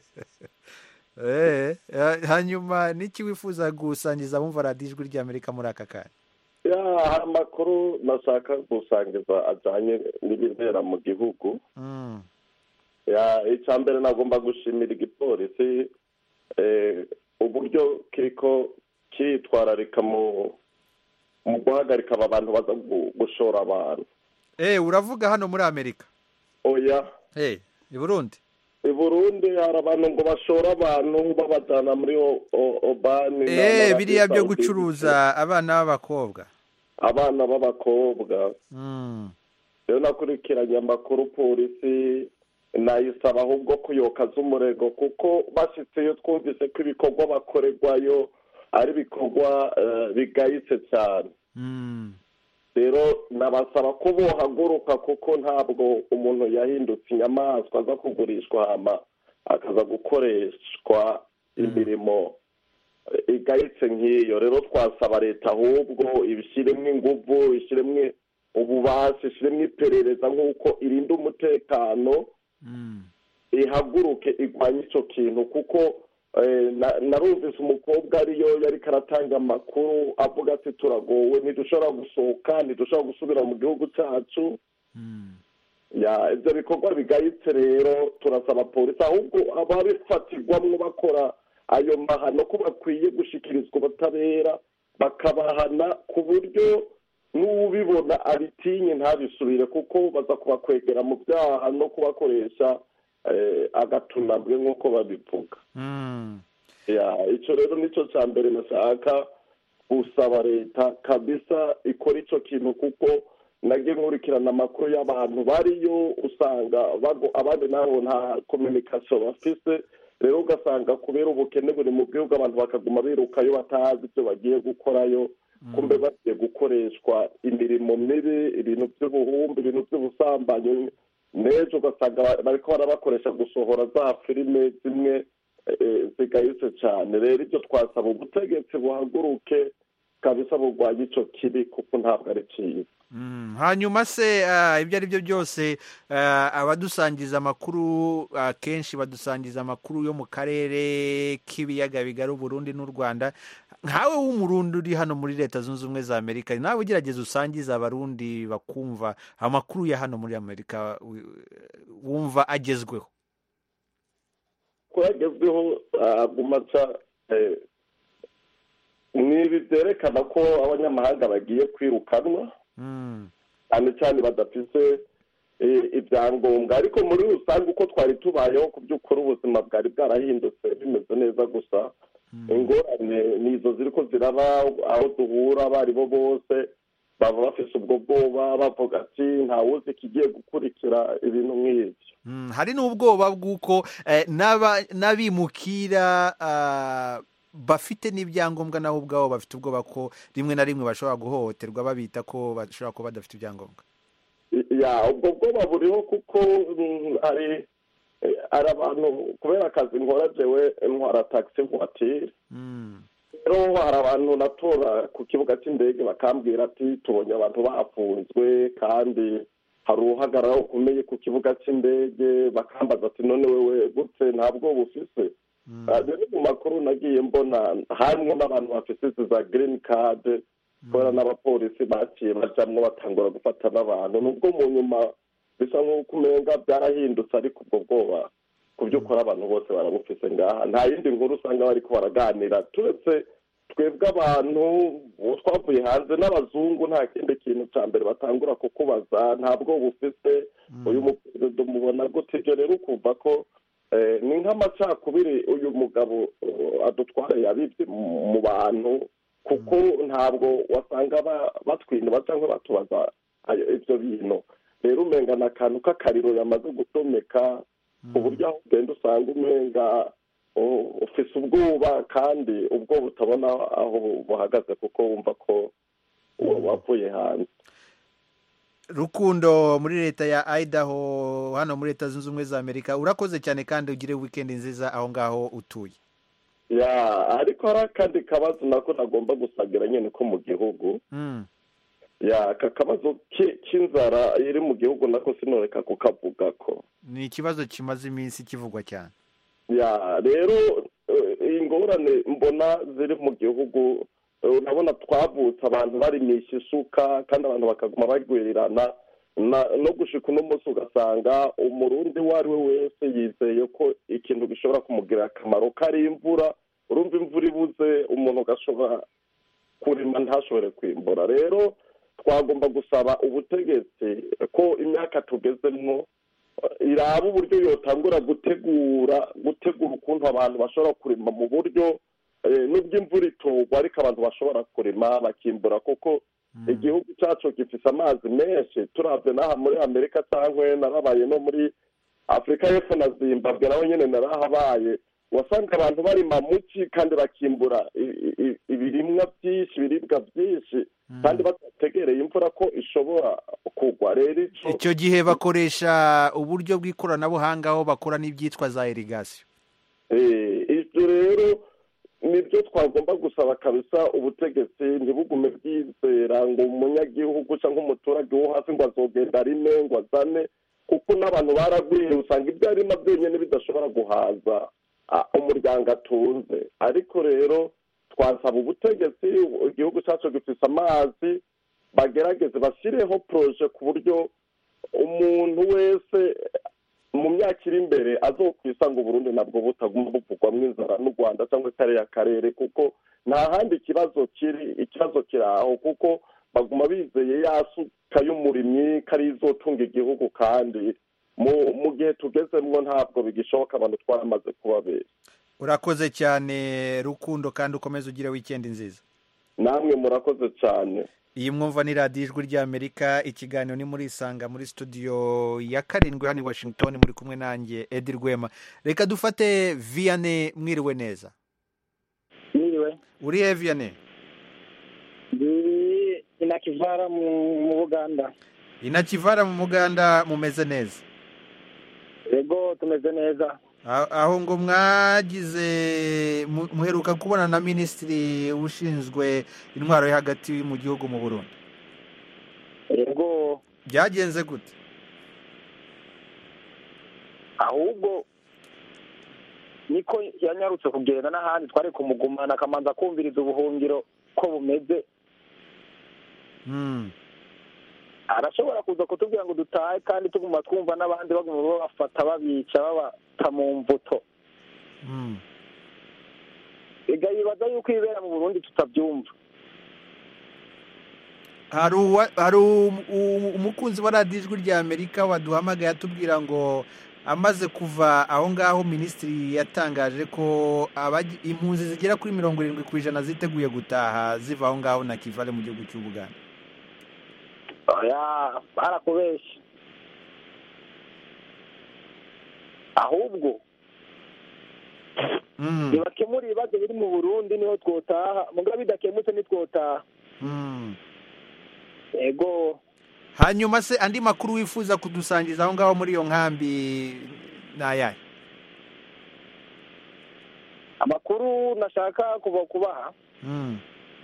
S1: Eh, eh, hanyuma n'iki wifuza gusangiza abumva radiyo ijwi ry'amerika muri aka kanya
S11: ya hari amakuru nashaka gusangiza ajyanye n'ibibera mu gihugu
S1: Mm.
S11: ya icya mbere nagomba gushimira igipolisi eh, uburyo kiriko kitwararika mu mu guhagarika aba bantu baza gu- gushora abantu
S1: Eh, uravuga hano muri amerika
S11: oya
S1: Eh, i burundi
S11: i burundi hari abantu ngo bashora abantu babajyana muri O- O- obani
S1: Eh,
S11: na-
S1: biriya byo
S11: Saudi.
S1: gucuruza abana b'abakobwa
S11: abana b'abakobwa
S1: Mm.
S11: rero nakurikiranye amakuru polisi nayisaba ahubwo kuyoka z'umurego kuko bashyitseyo twumvise ko ibikorwa bakorerwayo ari ibikorwa eh, bigayitse cyane
S1: Mm.
S11: rero nabasaba ko bohaguruka kuko ntabwo umuntu yahindutse inyamaswa aza kugurishwa hama akaza gukoreshwa imirimo eh, igayitse nk'iyo rero twasaba leta ahubwo ibishyiremo ingufu ishyiremo ububasha ishyiremo iperereza nk'uko irinda umutekano ihaguruke igwanye icyo kintu kuko eh, na- narumvise umukobwa ariyo yari karatanga amakuru avuga ati turagowe ntidushobora gusohoka ntidushobora gusubira mu gihugu cyacu ya ibyo bikorwa bigayitse rero turasaba polisi ahubwo ababifatirwamo bakora ayo mahano ko bakwiye gushyikirizwa ubutabera bakabahana ku buryo n'ubibona abitinye ntabisubire kuko baza kubakwegera mu byaha no kubakoresha eh, agatunabwe nk'uko babivuga
S1: Mm.
S11: ya icyo rero nicyo cya mbere nashaka gusaba leta kabisa ikora icyo kintu kuko nagiye nkurikirana amakuru y'abantu bariyo usanga bago- abandi nabo nta kominikasiyo bafise rero ugasanga kubera ubukene buri mu gihugu abantu bakaguma birukayo batazi ibyo bagiye gukorayo kumbe bagiye gukoreshwa imirimo mibi ibintu by'ubuhumbi ibintu by'ubusambanyi n'ejo ugasanga bariko barabakoresha gusohora za filime zimwe eh, zigayitse cyane rero ibyo twasaba ubutegetsi buhaguruke kabisa burwanya icyo kibi kuko ntabwo ari cyiza
S1: Mm. hanyuma se ah, ibyo ari byo byose ah, abadusangiza amakuru akenshi badusangiza amakuru yo mu karere k'ibiyaga bigari uburundi n'u rwanda nkawe w'umurundi uri hano muri leta zunze ubumwe za amerika nawe ugerageza usangiza abarundi bakumva amakuru ya hano muri amerika wi- wumva agezweho
S11: ko yagezweho aguma aca eh, ni ibi byerekana ko abanyamahanga bagiye kwirukanwa
S1: Mm.
S11: cyane cyane badafise eh, ibyangombwa ariko muri rusange uko twari tubayeho ku by'ukuri ubuzima bwari bwarahindutse bimeze neza gusa ingorane ni izo ziri ko ziraba aho duhura abo ari bo bose baba bafise ubwo bwoba bavuga ati ntawuzi ikigiye gukurikira ibintu nk'ibyo
S1: Mm, hari n'ubwoba bw'uko eh, n'aba- n'abimukira ah, bafite n'ibyangombwa nabo ubwabo bafite ubwoba ko rimwe na rimwe bashobora guhohoterwa babita ko bashobora kuba badafite ibyangombwa
S11: ya ubwo bwoba buriho kuko mm, hari eh, hari abantu kubera akazi nkora jewe ntwara taxi voiture rero hari abantu natora ku kibuga cy'indege bakambwira ati tubonye abantu bafunzwe kandi hari uhagarara ukomeye ku kibuga cy'indege bakambaza ati none wewe gute ntabwo bufise Ah, rero mu makuru nagiye mbona harimo n'abantu bafite izi za green card kubera n'abapolisi baciye bajamwo batangura gufata n'abantu nubwo mu nyuma bisa nk'uko umenga byarahindutse ariko ubwo bwoba ku by'ukuri abantu bose barabufise ngaha nta yindi nkuru usanga bariko baraganira turetse twebwe abantu uwo twavuye hanze n'abazungu nta kindi kintu cya mbere batangura kukubaza ntabwo bufise uyu muperezida umubona gute ibyo rero ukumva ko eh, ni nk'amacakubiri uyu mugabo eh, adutwara yabibye mu mu bantu kuko ntabwo wasanga ba- batwinura cyangwa batubaza ayo- ibyo bintu rero umenga ni akantu k'akariro yamaze gutomeka ku buryo aho ugenda usanga umenga oh, ufise ubwoba kandi ubwo butabona aho buhagaze kuko wumva ko wa- wavuye hanze
S1: rukundo muri leta ya idaho hano muri leta zunze ubumwe za amerika urakoze cyane kandi ugire wikendi nziza aho ngaho utuye
S11: ya ariko hari akandi kabazo nako nagomba gusagira nyine ko mu gihugu
S1: Mm.
S11: ya aka kabazo ki- k'inzara iri mu gihugu nako sinoreka kukavuga ko
S1: ni ikibazo kimaze iminsi kivugwa cyane
S11: ya rero eh, ingorane mbona ziri mu gihugu urabona twavutse abantu barimisha isuka kandi abantu bakaguma bagwirirana na- no gushika uno munsi ugasanga umurundi uwo ari we wese yizeye ko ikintu gishobora kumugirira akamaro kari imvura urumva imvura ibuze umuntu ugashobora kurima ntashobore kwimbura rero twagomba gusaba ubutegetsi ko imyaka tugezemwo eh, iraba uburyo yotangura gutegura gutegura ukuntu abantu bashobora kurima mu buryo eh, nubwo imvura itorwa ariko abantu bashobora kurima bakimbura kuko igihugu cyacu gifise amazi menshi turabye n'aha muri amerika cyangwa narabaye no muri afurika y'epfo na zimbabwe naho nyine narahabaye wasanga abantu barima muki kandi bakimbura i- i- ibirimwa byinshi ibiribwa byinshi kandi batategereye imvura ko ishobora kugwa rero ico
S1: icyo gihe bakoresha uburyo bw'ikoranabuhanga aho bakora n'ibyitwa za irigasiyo
S11: Eh, ibyo rero nibyo twagomba gusaba kabisa ubutegetsi ntibugume bwizera ngo umunyagihugu cyangwa umuturage wo hasi ngo azogenda arime ngo azane kuko n'abantu baragwiriye usanga ibyo arima byonyine bidashobora guhaza ah, umuryango atunze ariko rero twasaba ubutegetsi igihugu cyacu gifise amazi bagerageze bashyireho poroje ku buryo umuntu wese mu myaka iri imbere azokwisanga uburundi nabwo butaguma buvugwamo inzara n'u rwanda cyangwa kariya karere kuko nta handi ikibazo kiri ikibazo kiri aho kuko baguma bizeye ya suka y'umurimyi ko ari izotunga igihugu kandi mu mu gihe tugezemwo ntabwo bigishoboka abantu twaramaze kubabera
S1: urakoze cyane rukundo kandi ukomeze ugire wikendi nziza
S11: namwe murakoze cyane
S1: iyi mwumva ni radiyo ijwi ry'amerika ikiganiro ni muri isanga muri studio ya karindwi hano i washington muri kumwe nanjye edi rwema reka dufate viyane mwiriwe neza
S12: Mwiriwe.
S1: uri he viyane
S12: ndi inakivara mu mu buganda
S1: inakivara mu muganda mumeze neza
S12: yego tumeze neza
S1: A- aho ngo mwagize mu- muheruka kubona na minisitiri ushinzwe intwaro yo hagati mu gihugu mu burundi
S12: yego
S1: byagenze gute
S12: ahubwo niko yanyarutse kugenda n'ahandi twari kumugumana akamanza kumviriza ubuhungiro ko bumeze
S1: Hmm.
S12: arashobora kuza kutubwira ngo dutahe kandi tuguma twumva n'abandi baguma babafata babica babata mu mvuto
S1: Hmm.
S12: ega yibaza yuko ibibera mu burundi tutabyumva
S1: hari uwa- hari um- um- umukunzi wa radiyo ijwi rya amerika waduhamagaye atubwira ngo amaze kuva aho ngaho minisitiri yatangaje ko abagi- impunzi zigera kuri mirongo irindwi ku ijana ziteguye gutaha ziva aho ngaho na kivale mu gihugu cy'ubuganda
S12: oya barakubeshya ahubwo
S1: Hmm.
S12: ntibakemura ibibazo biri mu burundi niho twotaha mugabo bidakemutse ntitwotaha
S1: Hmm.
S12: yego
S1: hanyuma se andi makuru wifuza kudusangiza aho ngaho muri iyo nkambi ni ayahe
S12: amakuru nashaka kuva kubaha
S1: Hmm.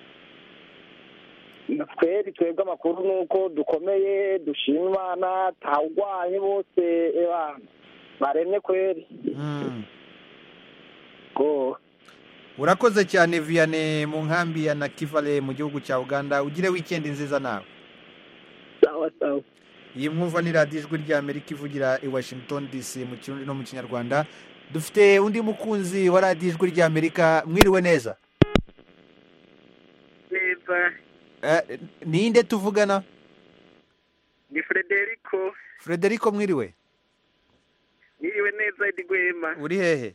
S12: twebwe twebwe amakuru ni uko dukomeye dushima imana ntawurwaye bose ebana baremye kweri
S1: Hmm.
S12: go
S1: urakoze cyane viyane mu nkambi ya nakivale mu gihugu cya uganda ugire wikendi nziza nawe
S12: sawa sawa
S1: iyi mwumva ni radiyo ijwi rya amerika ivugira i washington dc mu kirundi no mu kinyarwanda dufite undi mukunzi wa radiyo ijwi rya amerika mwiriwe neza
S13: neza
S1: Eh, ninde tuvugana
S13: ni frederico
S1: frederico mwiriwe
S13: niriwe neza edi rwema
S1: uri hehe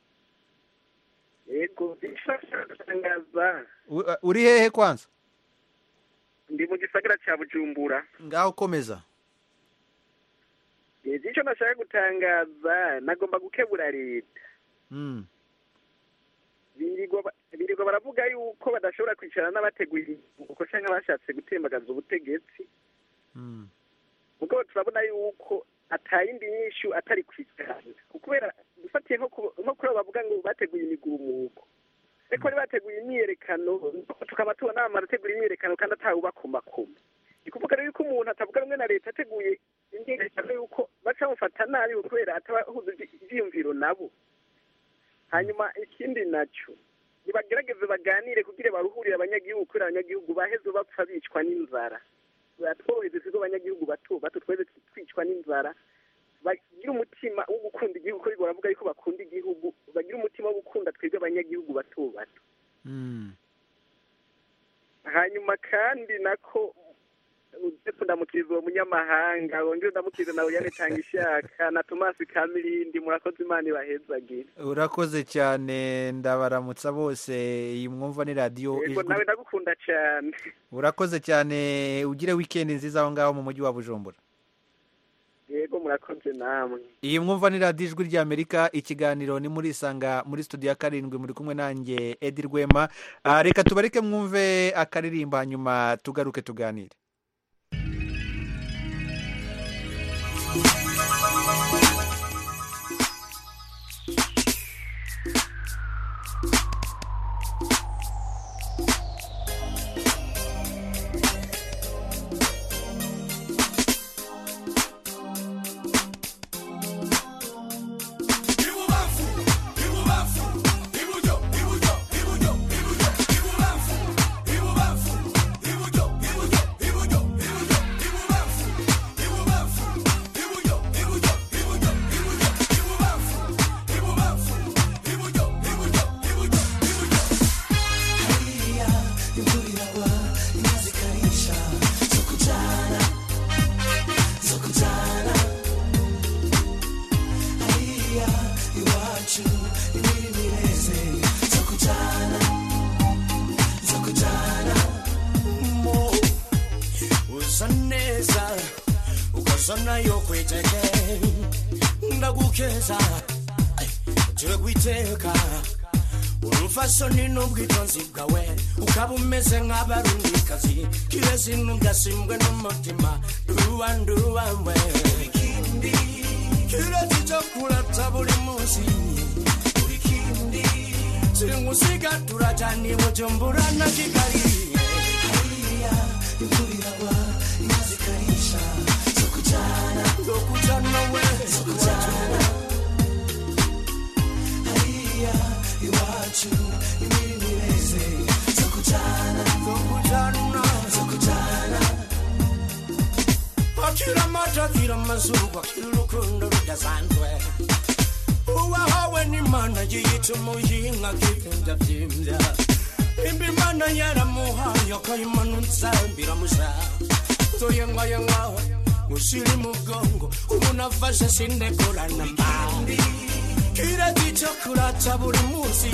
S13: yego ishatangaza
S1: U- eh, uri hehe kwanza
S13: ndi mu gisagara cya bujumbura
S1: ngaho komeza
S13: yego icyo nashaka gutangaza nagomba gukebura leta
S1: Hmm.
S13: birirwa ba- birirwa baravuga yuko badashobora kwicara n'abateguye uko cyangwa bashatse gutembagaza ubutegetsi
S1: Hmm.
S13: mugabo turabona yuko atayindi nyishu atari kwicarana kubera dufatiye nko ku- nko kuri abo bavuga ngo bateguye imigumuko ariko bari bateguye imyiyerekano tukaba tubona barategura imyiyerekano kandi atawubakomakoma ni kuvuga rero yuko umuntu atavuga rumwe na leta ateguye imyiyerekano yuko baca bamufata nabi kubera atabahuza ibyiyumviro nabo hanyuma ikindi nacyo nibagerageze baganire kugira baruhurire abanyagihugu kubera abanyagihugu baheze bapfa bicwa n'inzara tworoheze twebwe abanyagihugu bato bato tweze twicwa n'inzara bagira umutima wo gukunda igihugu ko baravuga yuko bakunda igihugu bagira umutima wo gukunda twebwe abanyagihugu bato bato hanyuma kandi nako ndetse ndamukiriza uwo munyamahanga wongere ndamukiriza nawe yanetanga ishaka na tomasi kamirindi murakoze imana ibahezagire
S1: urakoze cyane ndabaramutsa bose iyi mwumva ni radiyo
S13: yego
S1: ijwi
S13: nawe ndagukunda cyane
S1: urakoze cyane ugire wikendi nziza aho ngaho mu mujyi wa bujumbura
S13: yego murakoze namwe
S1: iyi mwumva ni radiyo ijwi ry'amerika ikiganiro ni muri isanga muri studio ya karindwi muri kumwe nanjye edi rwema Ah, reka tubareke mwumve akaririmba hanyuma tugaruke tuganire
S7: mo uza neza ukoza nayo kwiteke ndagukeza turi kwiteka urufasoni n'ubwitonzi bwawe ukaba umeze nk'abarundikazi kirezi ntugasimbwe n'umutima nduwa nduwawe kirezi cyo kurata buri munsi singusiga turajani bujumbura na kigali zokujana we akira amata akira amazuru akira urukundo rudasanzwe uwahawe n'imana yiyita umuhinga akigenda byimbya imba imana yaramuhaye akayimanutsa biramusa toyengayenga usiri mugongo umuntu afashe sindekorana mbawe kireti cyo kurata buri munsi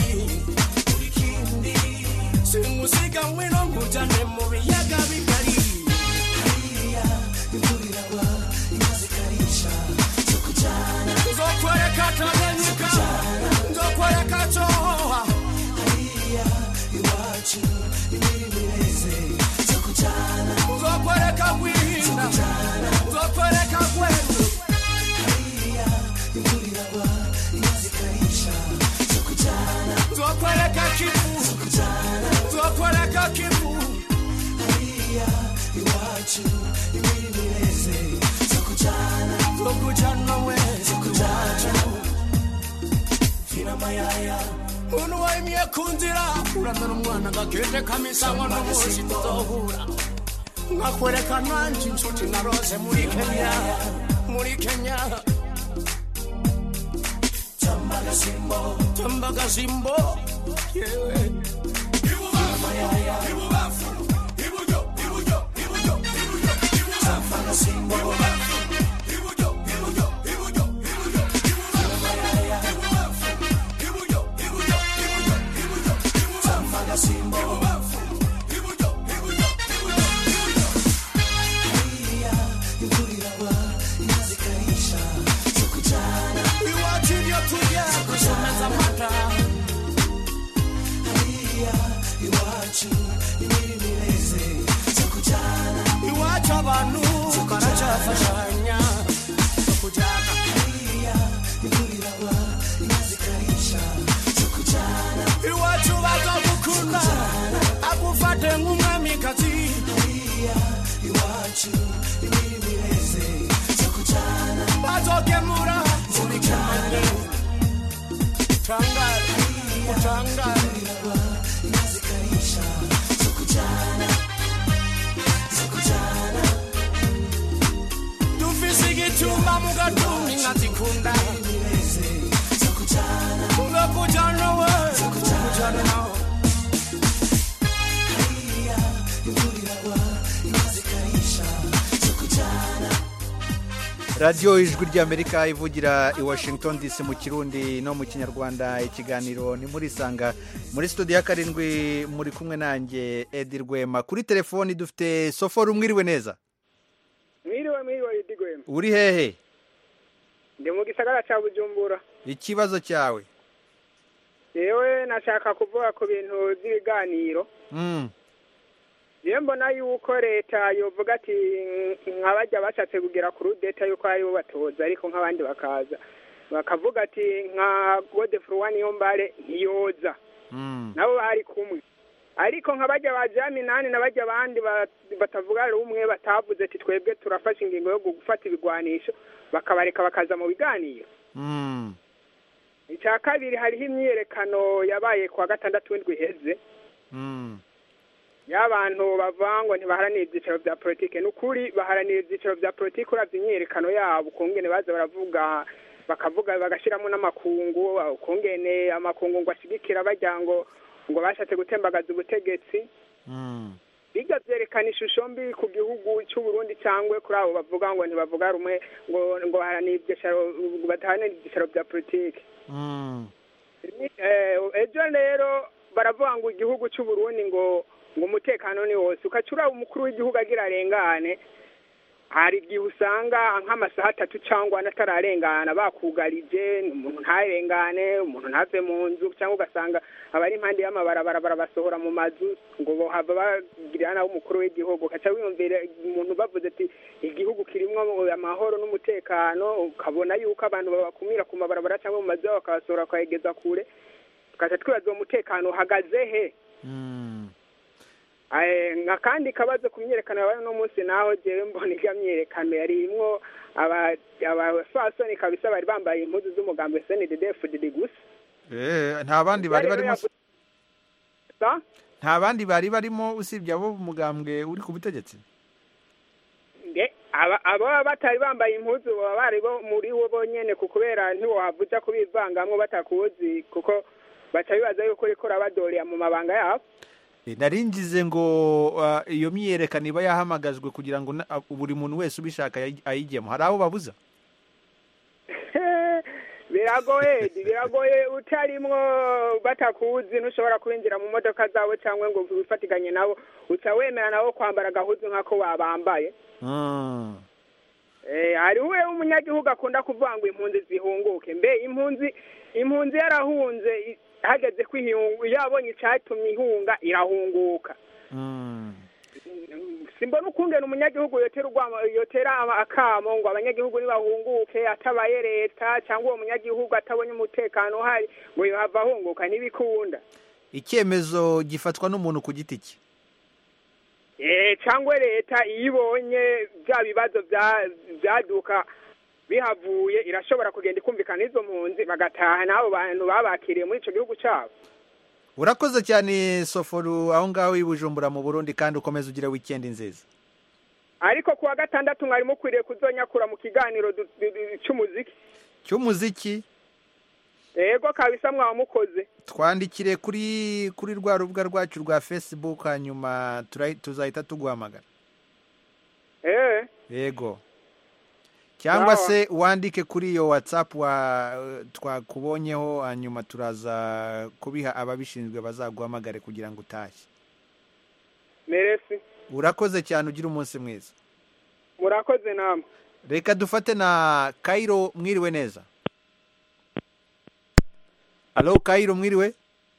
S7: singusiga mwino nkujane mu biyaga bigari nzokwereka tanganyika nzokwereka cohoha nzokwereka bwihinda nzokwereka bweru nzokwereka kivu nzokwereka kivu zokujana we iwacu muntu wayimye ku nzira uramera umwana gakete kamisangwa n'umunsi tuzohura nkakwereka nanjye inshuti narose muri kenya muri kenya tambagasimbo tambagasimbo yewe tambagasimbo tambagasimbo iwacu ibyo turya gusomeza amata iwacu abantu baracyafashanya zo kujyana iwacu bazagukunda agufate nk'umwamikazi bazogemura muri kamande utangare utangare
S1: radiyo ijwi ry'amerika ivugira i washington dc mu kirundi no mu kinyarwanda ikiganiro ni muri sanga muri studio ya karindwi muri kumwe nanjye edi rwema kuri telefoni dufite soforo umwiriwe neza
S14: mwiriwe mwiriwe edi rwema
S1: uri hehe
S14: ndi mu gisagara cya bujumbura
S1: ikibazo cyawe
S14: yewe nashaka kuvuga ku bintu by'ibiganiro
S1: Mm,
S14: yewe mbona yuko leta yovuga ati nka bajya bashatse kugera ku rudeta yuko aribo batoza ariko nk'abandi bakaza bakavuga ati nka gode furuwa niyo mbare ntiyoza
S1: mm,
S14: nabo bari kumwe ariko nka bajya ba jaminani na bajya abandi ba- batavuga rumwe batavuze ati twebwe turafashe ingingo yo gufata ibigwanisho bakabareka bakaza mu biganiro
S1: mm,
S14: icya kabiri hariho imyiyerekano yabaye ku wa gatandatu w'indwi iheze
S1: mm.
S14: y'abantu bavuga ngo ntibaharanire ibyicaro bya politiki ni ukuri baharanira ibyicaro bya politiki urabye imyiyerekano yabo ukungene baza baravuga bakavuga bagashyiramo n'amakungu ukungene amakungu ngo ashyigikira bajya ngo ngo bashatse gutembagaza ubutegetsi bijya byerekana ishusho mbi ku gihugu cy'u Burundi cyangwa kuri abo bavuga ngo ntibavuga rumwe ngo ngo baharanire ibyicaro badaharanira ibyicaro bya politiki Eh, ejo rero baravuga ngo igihugu cy'u Burundi ngo ngo umutekano ni wose ukaca uraba umukuru w'igihugu agira arengane hari igihe usanga nk'amasaha atatu cyangwa ane atararengana bakugarije umuntu ntarengane umuntu ntave mu nzu cyangwa ugasanga abari impande y'amabarabara barabasohora mu mazu ngo bohava bagirira nawe umukuru w'igihugu ukaca wiyumvira umuntu bavuze ati igihugu kirimo amahoro n'umutekano ukabona yuko abantu babakumira ku mabarabara cyangwa mu mazu yabo bakabasohora bakayegeza kure tukaca twibaza uwo mutekano uhagaze he Eh, nka kandi kabazo ku myiyerekano yabaye uno munsi naho jewe mbona irya myiyerekano yarimwo aba- abafasoni kabisa bari bambaye impuzu z'umugambi snddfdd gusa
S1: Eh, nta bandi bari barimo se?
S14: Sa?
S1: nta bandi bari barimo usibye abo umugambwe uri ku butegetsi
S14: nge aba aba batari bambaye impuzu baba bari bo muri bo bonyene ku kubera ntiwohavuja kubivangamwo batakuzi kuko baca bibaza yuko uriko urabadorera mu mabanga yabo
S1: Eh, nari ngize ngo ah, iyo myiyerekano iba yahamagajwe kugira ngo na- ah, buri muntu wese ubishaka ayi- ayijyemo hari abo babuza
S14: biragoye biragoye utarimwo batakuzi ntushobora kwinjira mu modoka zabo cyangwa ngo wifatiganye nabo uca wemera nabo kwambara agahuzu nk'ako babambaye
S1: Mm.
S14: Eh, hariho uwe umunyagihugu akunda kuvuga ngo impunzi zihunguke mbe impunzi impunzi yarahunze i- hageze ko ihungu iyo yabonye icyatumye ihunga irahunguka simbona ukungena umunyagihugu yotera urwamo yotera ama- akamo ngo abanyagihugu nibahunguke atabaye leta cyangwa uwo munyagihugu atabonye umutekano uhari ngo yohava ahunguka ntibikunda
S1: icyemezo gifatwa n'umuntu ku giti cye
S14: Eh, cyangwa leta iyo ibonye bya bibazo bya- byaduka bihavuye irashobora kugenda ikumvikana n'izo mpunzi bagataha n'abo bantu babakiriye muri icyo gihugu cyabo
S1: urakoze cyane soforu aho ngaho i bujumbura mu burundi kandi ukomeze ugire wikendi nziza
S14: ariko ku wa gatandatu mwari mukwiriye kuzonyakura mu kiganiro du- du- du- cy'umuziki
S1: cy'umuziki
S14: yego kabisa mwaba mukoze
S1: twandikire kuri kuri rwa rubuga rwacu rwa facebook hanyuma tura- tuzahita tuguhamagara
S14: eh
S1: yego cyangwa
S14: Sawa.
S1: se wandike kuri iyo whatsapp wa twakubonyeho hanyuma turaza kubiha ababishinzwe bazaguhamagare kugira ngo utashye
S14: meresi
S1: urakoze cyane ugira umunsi mwiza
S14: murakoze namwe
S1: reka dufate na kayiro mwiriwe neza alo kayiro mwiriwe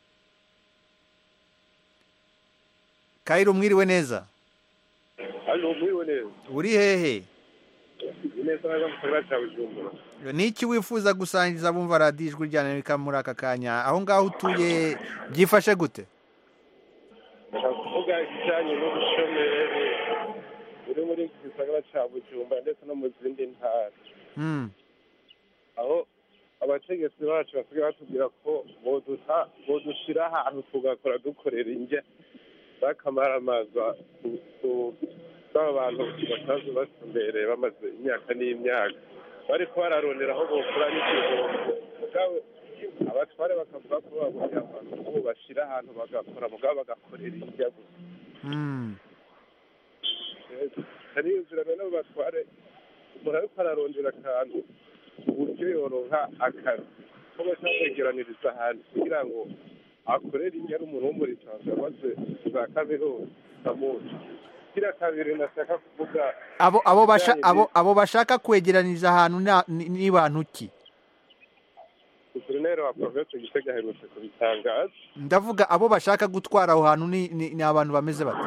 S1: kayiro mwiriwe neza
S15: hano mwiriwe neza
S1: uri hehe
S15: ni neza neza mu gisagara cya bujumbura
S1: ni iki wifuza gusangiza bumva radiyo ijwi rya amerika muri aka kanya aho ngaho utuye byifashe gute
S15: ndashaka kuvuga ikijyanye n'ubushomeri buri muri iki gisagara cya bujumbura ndetse no mu zindi ntara
S1: Mm,
S15: aho abategetsi bacu basigaye batubwira ko boduta bodushyira ahantu tugakora dukorera indya z'akamaramaza b'aba bantu basanzwe batumbereye bamaze imyaka n'imyaka bariko bararondera aho bokora n'igihombo mugabo abatware bakavuga ko babonye abantu ko bashyira ahantu bagakora mugabo bagakorera indya gusa
S1: mm.
S15: hariyumvira none abo batware umuntu umuntu ariko ararondera akantu uburyo yoronka akazi ko baca kwegeraniriza ahantu kugira ngo akorere inyari umuntu wo muri tanzania maze za kaminuza muzi kira kabiri nashaka kuvuga
S1: abo abo basha
S15: ibijyanye
S1: abo abo bashaka kwegeraniza ahantu na- ni ni bantu ki
S15: guverineri wa provinsi gitega aherutse kubitangaza
S1: ndavuga abo bashaka gutwara aho hantu ni ni ni abantu bameze bate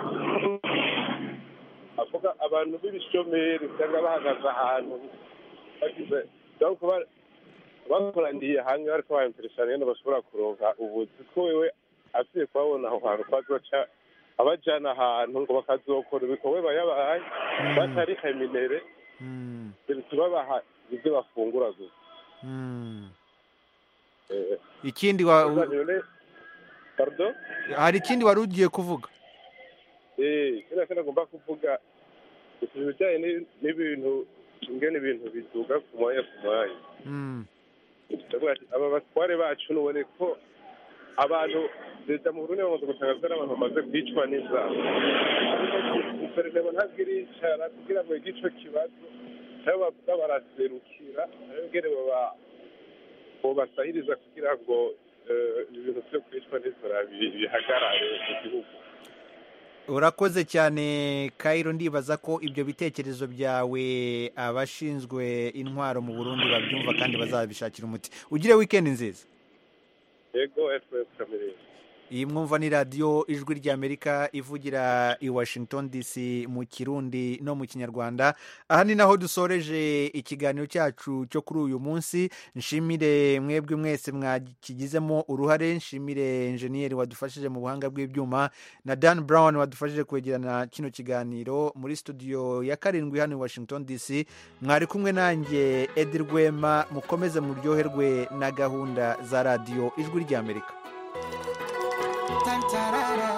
S15: avuga abantu b'ibishomeri usanga bahagaze ahantu bagize donc ba- bakoraniye hamwe bariko bayimpereshana nyene bashobora kuronka ubuzi ko wewe agiye kubabona aho hantu ko azoca abajana ahantu ngo bakazokora ibikorwa bayabaye batari heminere bituma baha ibyo bafungura gusa
S1: Mm.
S15: Eh,
S1: ikindi wa
S15: gusa none- pardon
S1: hari ikindi wari ugiye kuvuga
S15: Eh, kino kino agomba kuvuga gusa ibijyanye ni- n'ibintu ingene ibintu biduga ku mwanya ku mwanya
S1: Mm.
S15: ndavuga ati aba batware bacu nubone ko abantu leta mu burundi bamaze gutangaza n'abantu bamaze kwicwa n'inzara guverinoma ntabwo iricara kugira ngo yige ico kibazo nabo bavuga baraserukira nayo ngene baba bobasahiriza kugira ngo eh, ibintu vyo kwicwa n'inzara bi- bihagarare mu gihugu
S1: urakoze cyane kayiro ndibaza ko ibyo bitekerezo byawe abashinzwe intwaro mu burundi babyumva kandi bazabishakira umuti ugire wikendi nziza
S15: yego fs kamere
S1: iyi mwumva ni radiyo ijwi ry'amerika ivugira i washington dc mu kirundi no mu kinyarwanda aha ni naho dusoreje ikiganiro cyacu cyo kuri uyu munsi nshimire mwebwe mwese mwakigizemo uruhare nshimire enjeniyeri wadufashije mu buhanga bw'ibyuma na dan brown wadufashije kwegerana kino kiganiro muri studio ya karindwi hano i washington dc mwari kumwe nanjye edi rwema mukomeze muryoherwe na gahunda za radiyo ijwi ry'amerika
S16: Tantarara.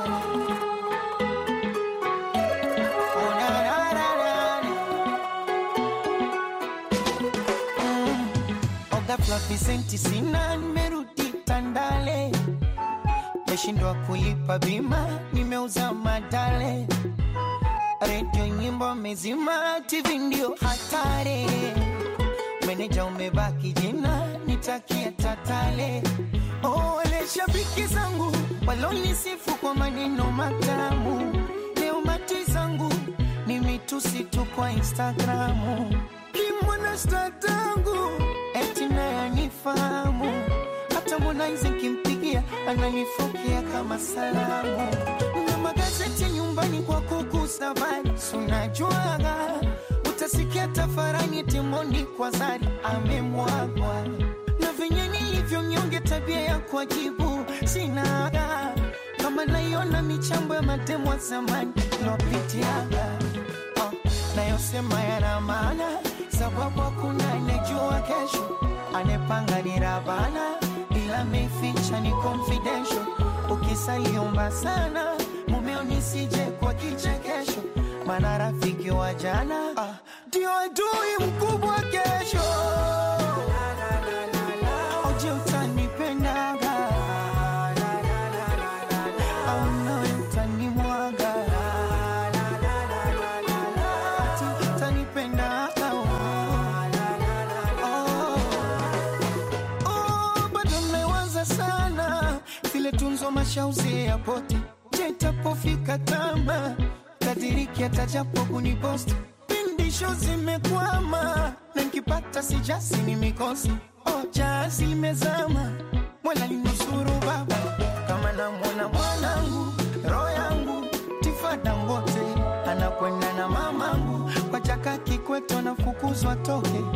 S16: Oh, na, na, na, na, na. Mm. Oga Fluffy senti sina, nimerudi Tandale, meshindwa kulipa bima, nimeuza madale, redio nyimbo mezima, TV ndio hatari, meneja umebaki jina, nitakia tatale Oh, wale shabiki zangu walonisifu kwa maneno matamu, leo mati zangu ni mitusi tu kwa Instagramu. Kimwana statangu eti naye anifahamu, hata Harmonize nkimpigia ananifokea kama salamu. Na magazeti nyumbani kwa kugusa habari, si unajuaga utasikia tafarani timoni kwa zari amemwagwa na venye nilivyo mnyonge, tabia ya kuajibu sinaga, kama naiona michambo ya matemo ya zamani lopitiaga oh, nayosema yana maana, sababu hakuna anejua kesho, anepanga ni Rabana, ila meficha ni confidential. Ukisaliomba sana mumeo nisije kwa kichekesho, maana rafiki wa jana ah, ndio adui mkubwa kesho. Oje utanipendaga au nawe utanimwaga ati utanipendaga oh. Oh, bado mmewaza sana vile tunzo mashauzi ya poti je itapofika tama tadiriki atajapo kuniposti pindisho zimekwama na nkipata sijasi ni mikosi oh, jazi limezama mwala linusuru baba kama namwona mwanangu roho yangu tifada mbote anakwenda na mamangu kwa chaka kikweto nafukuzwa toke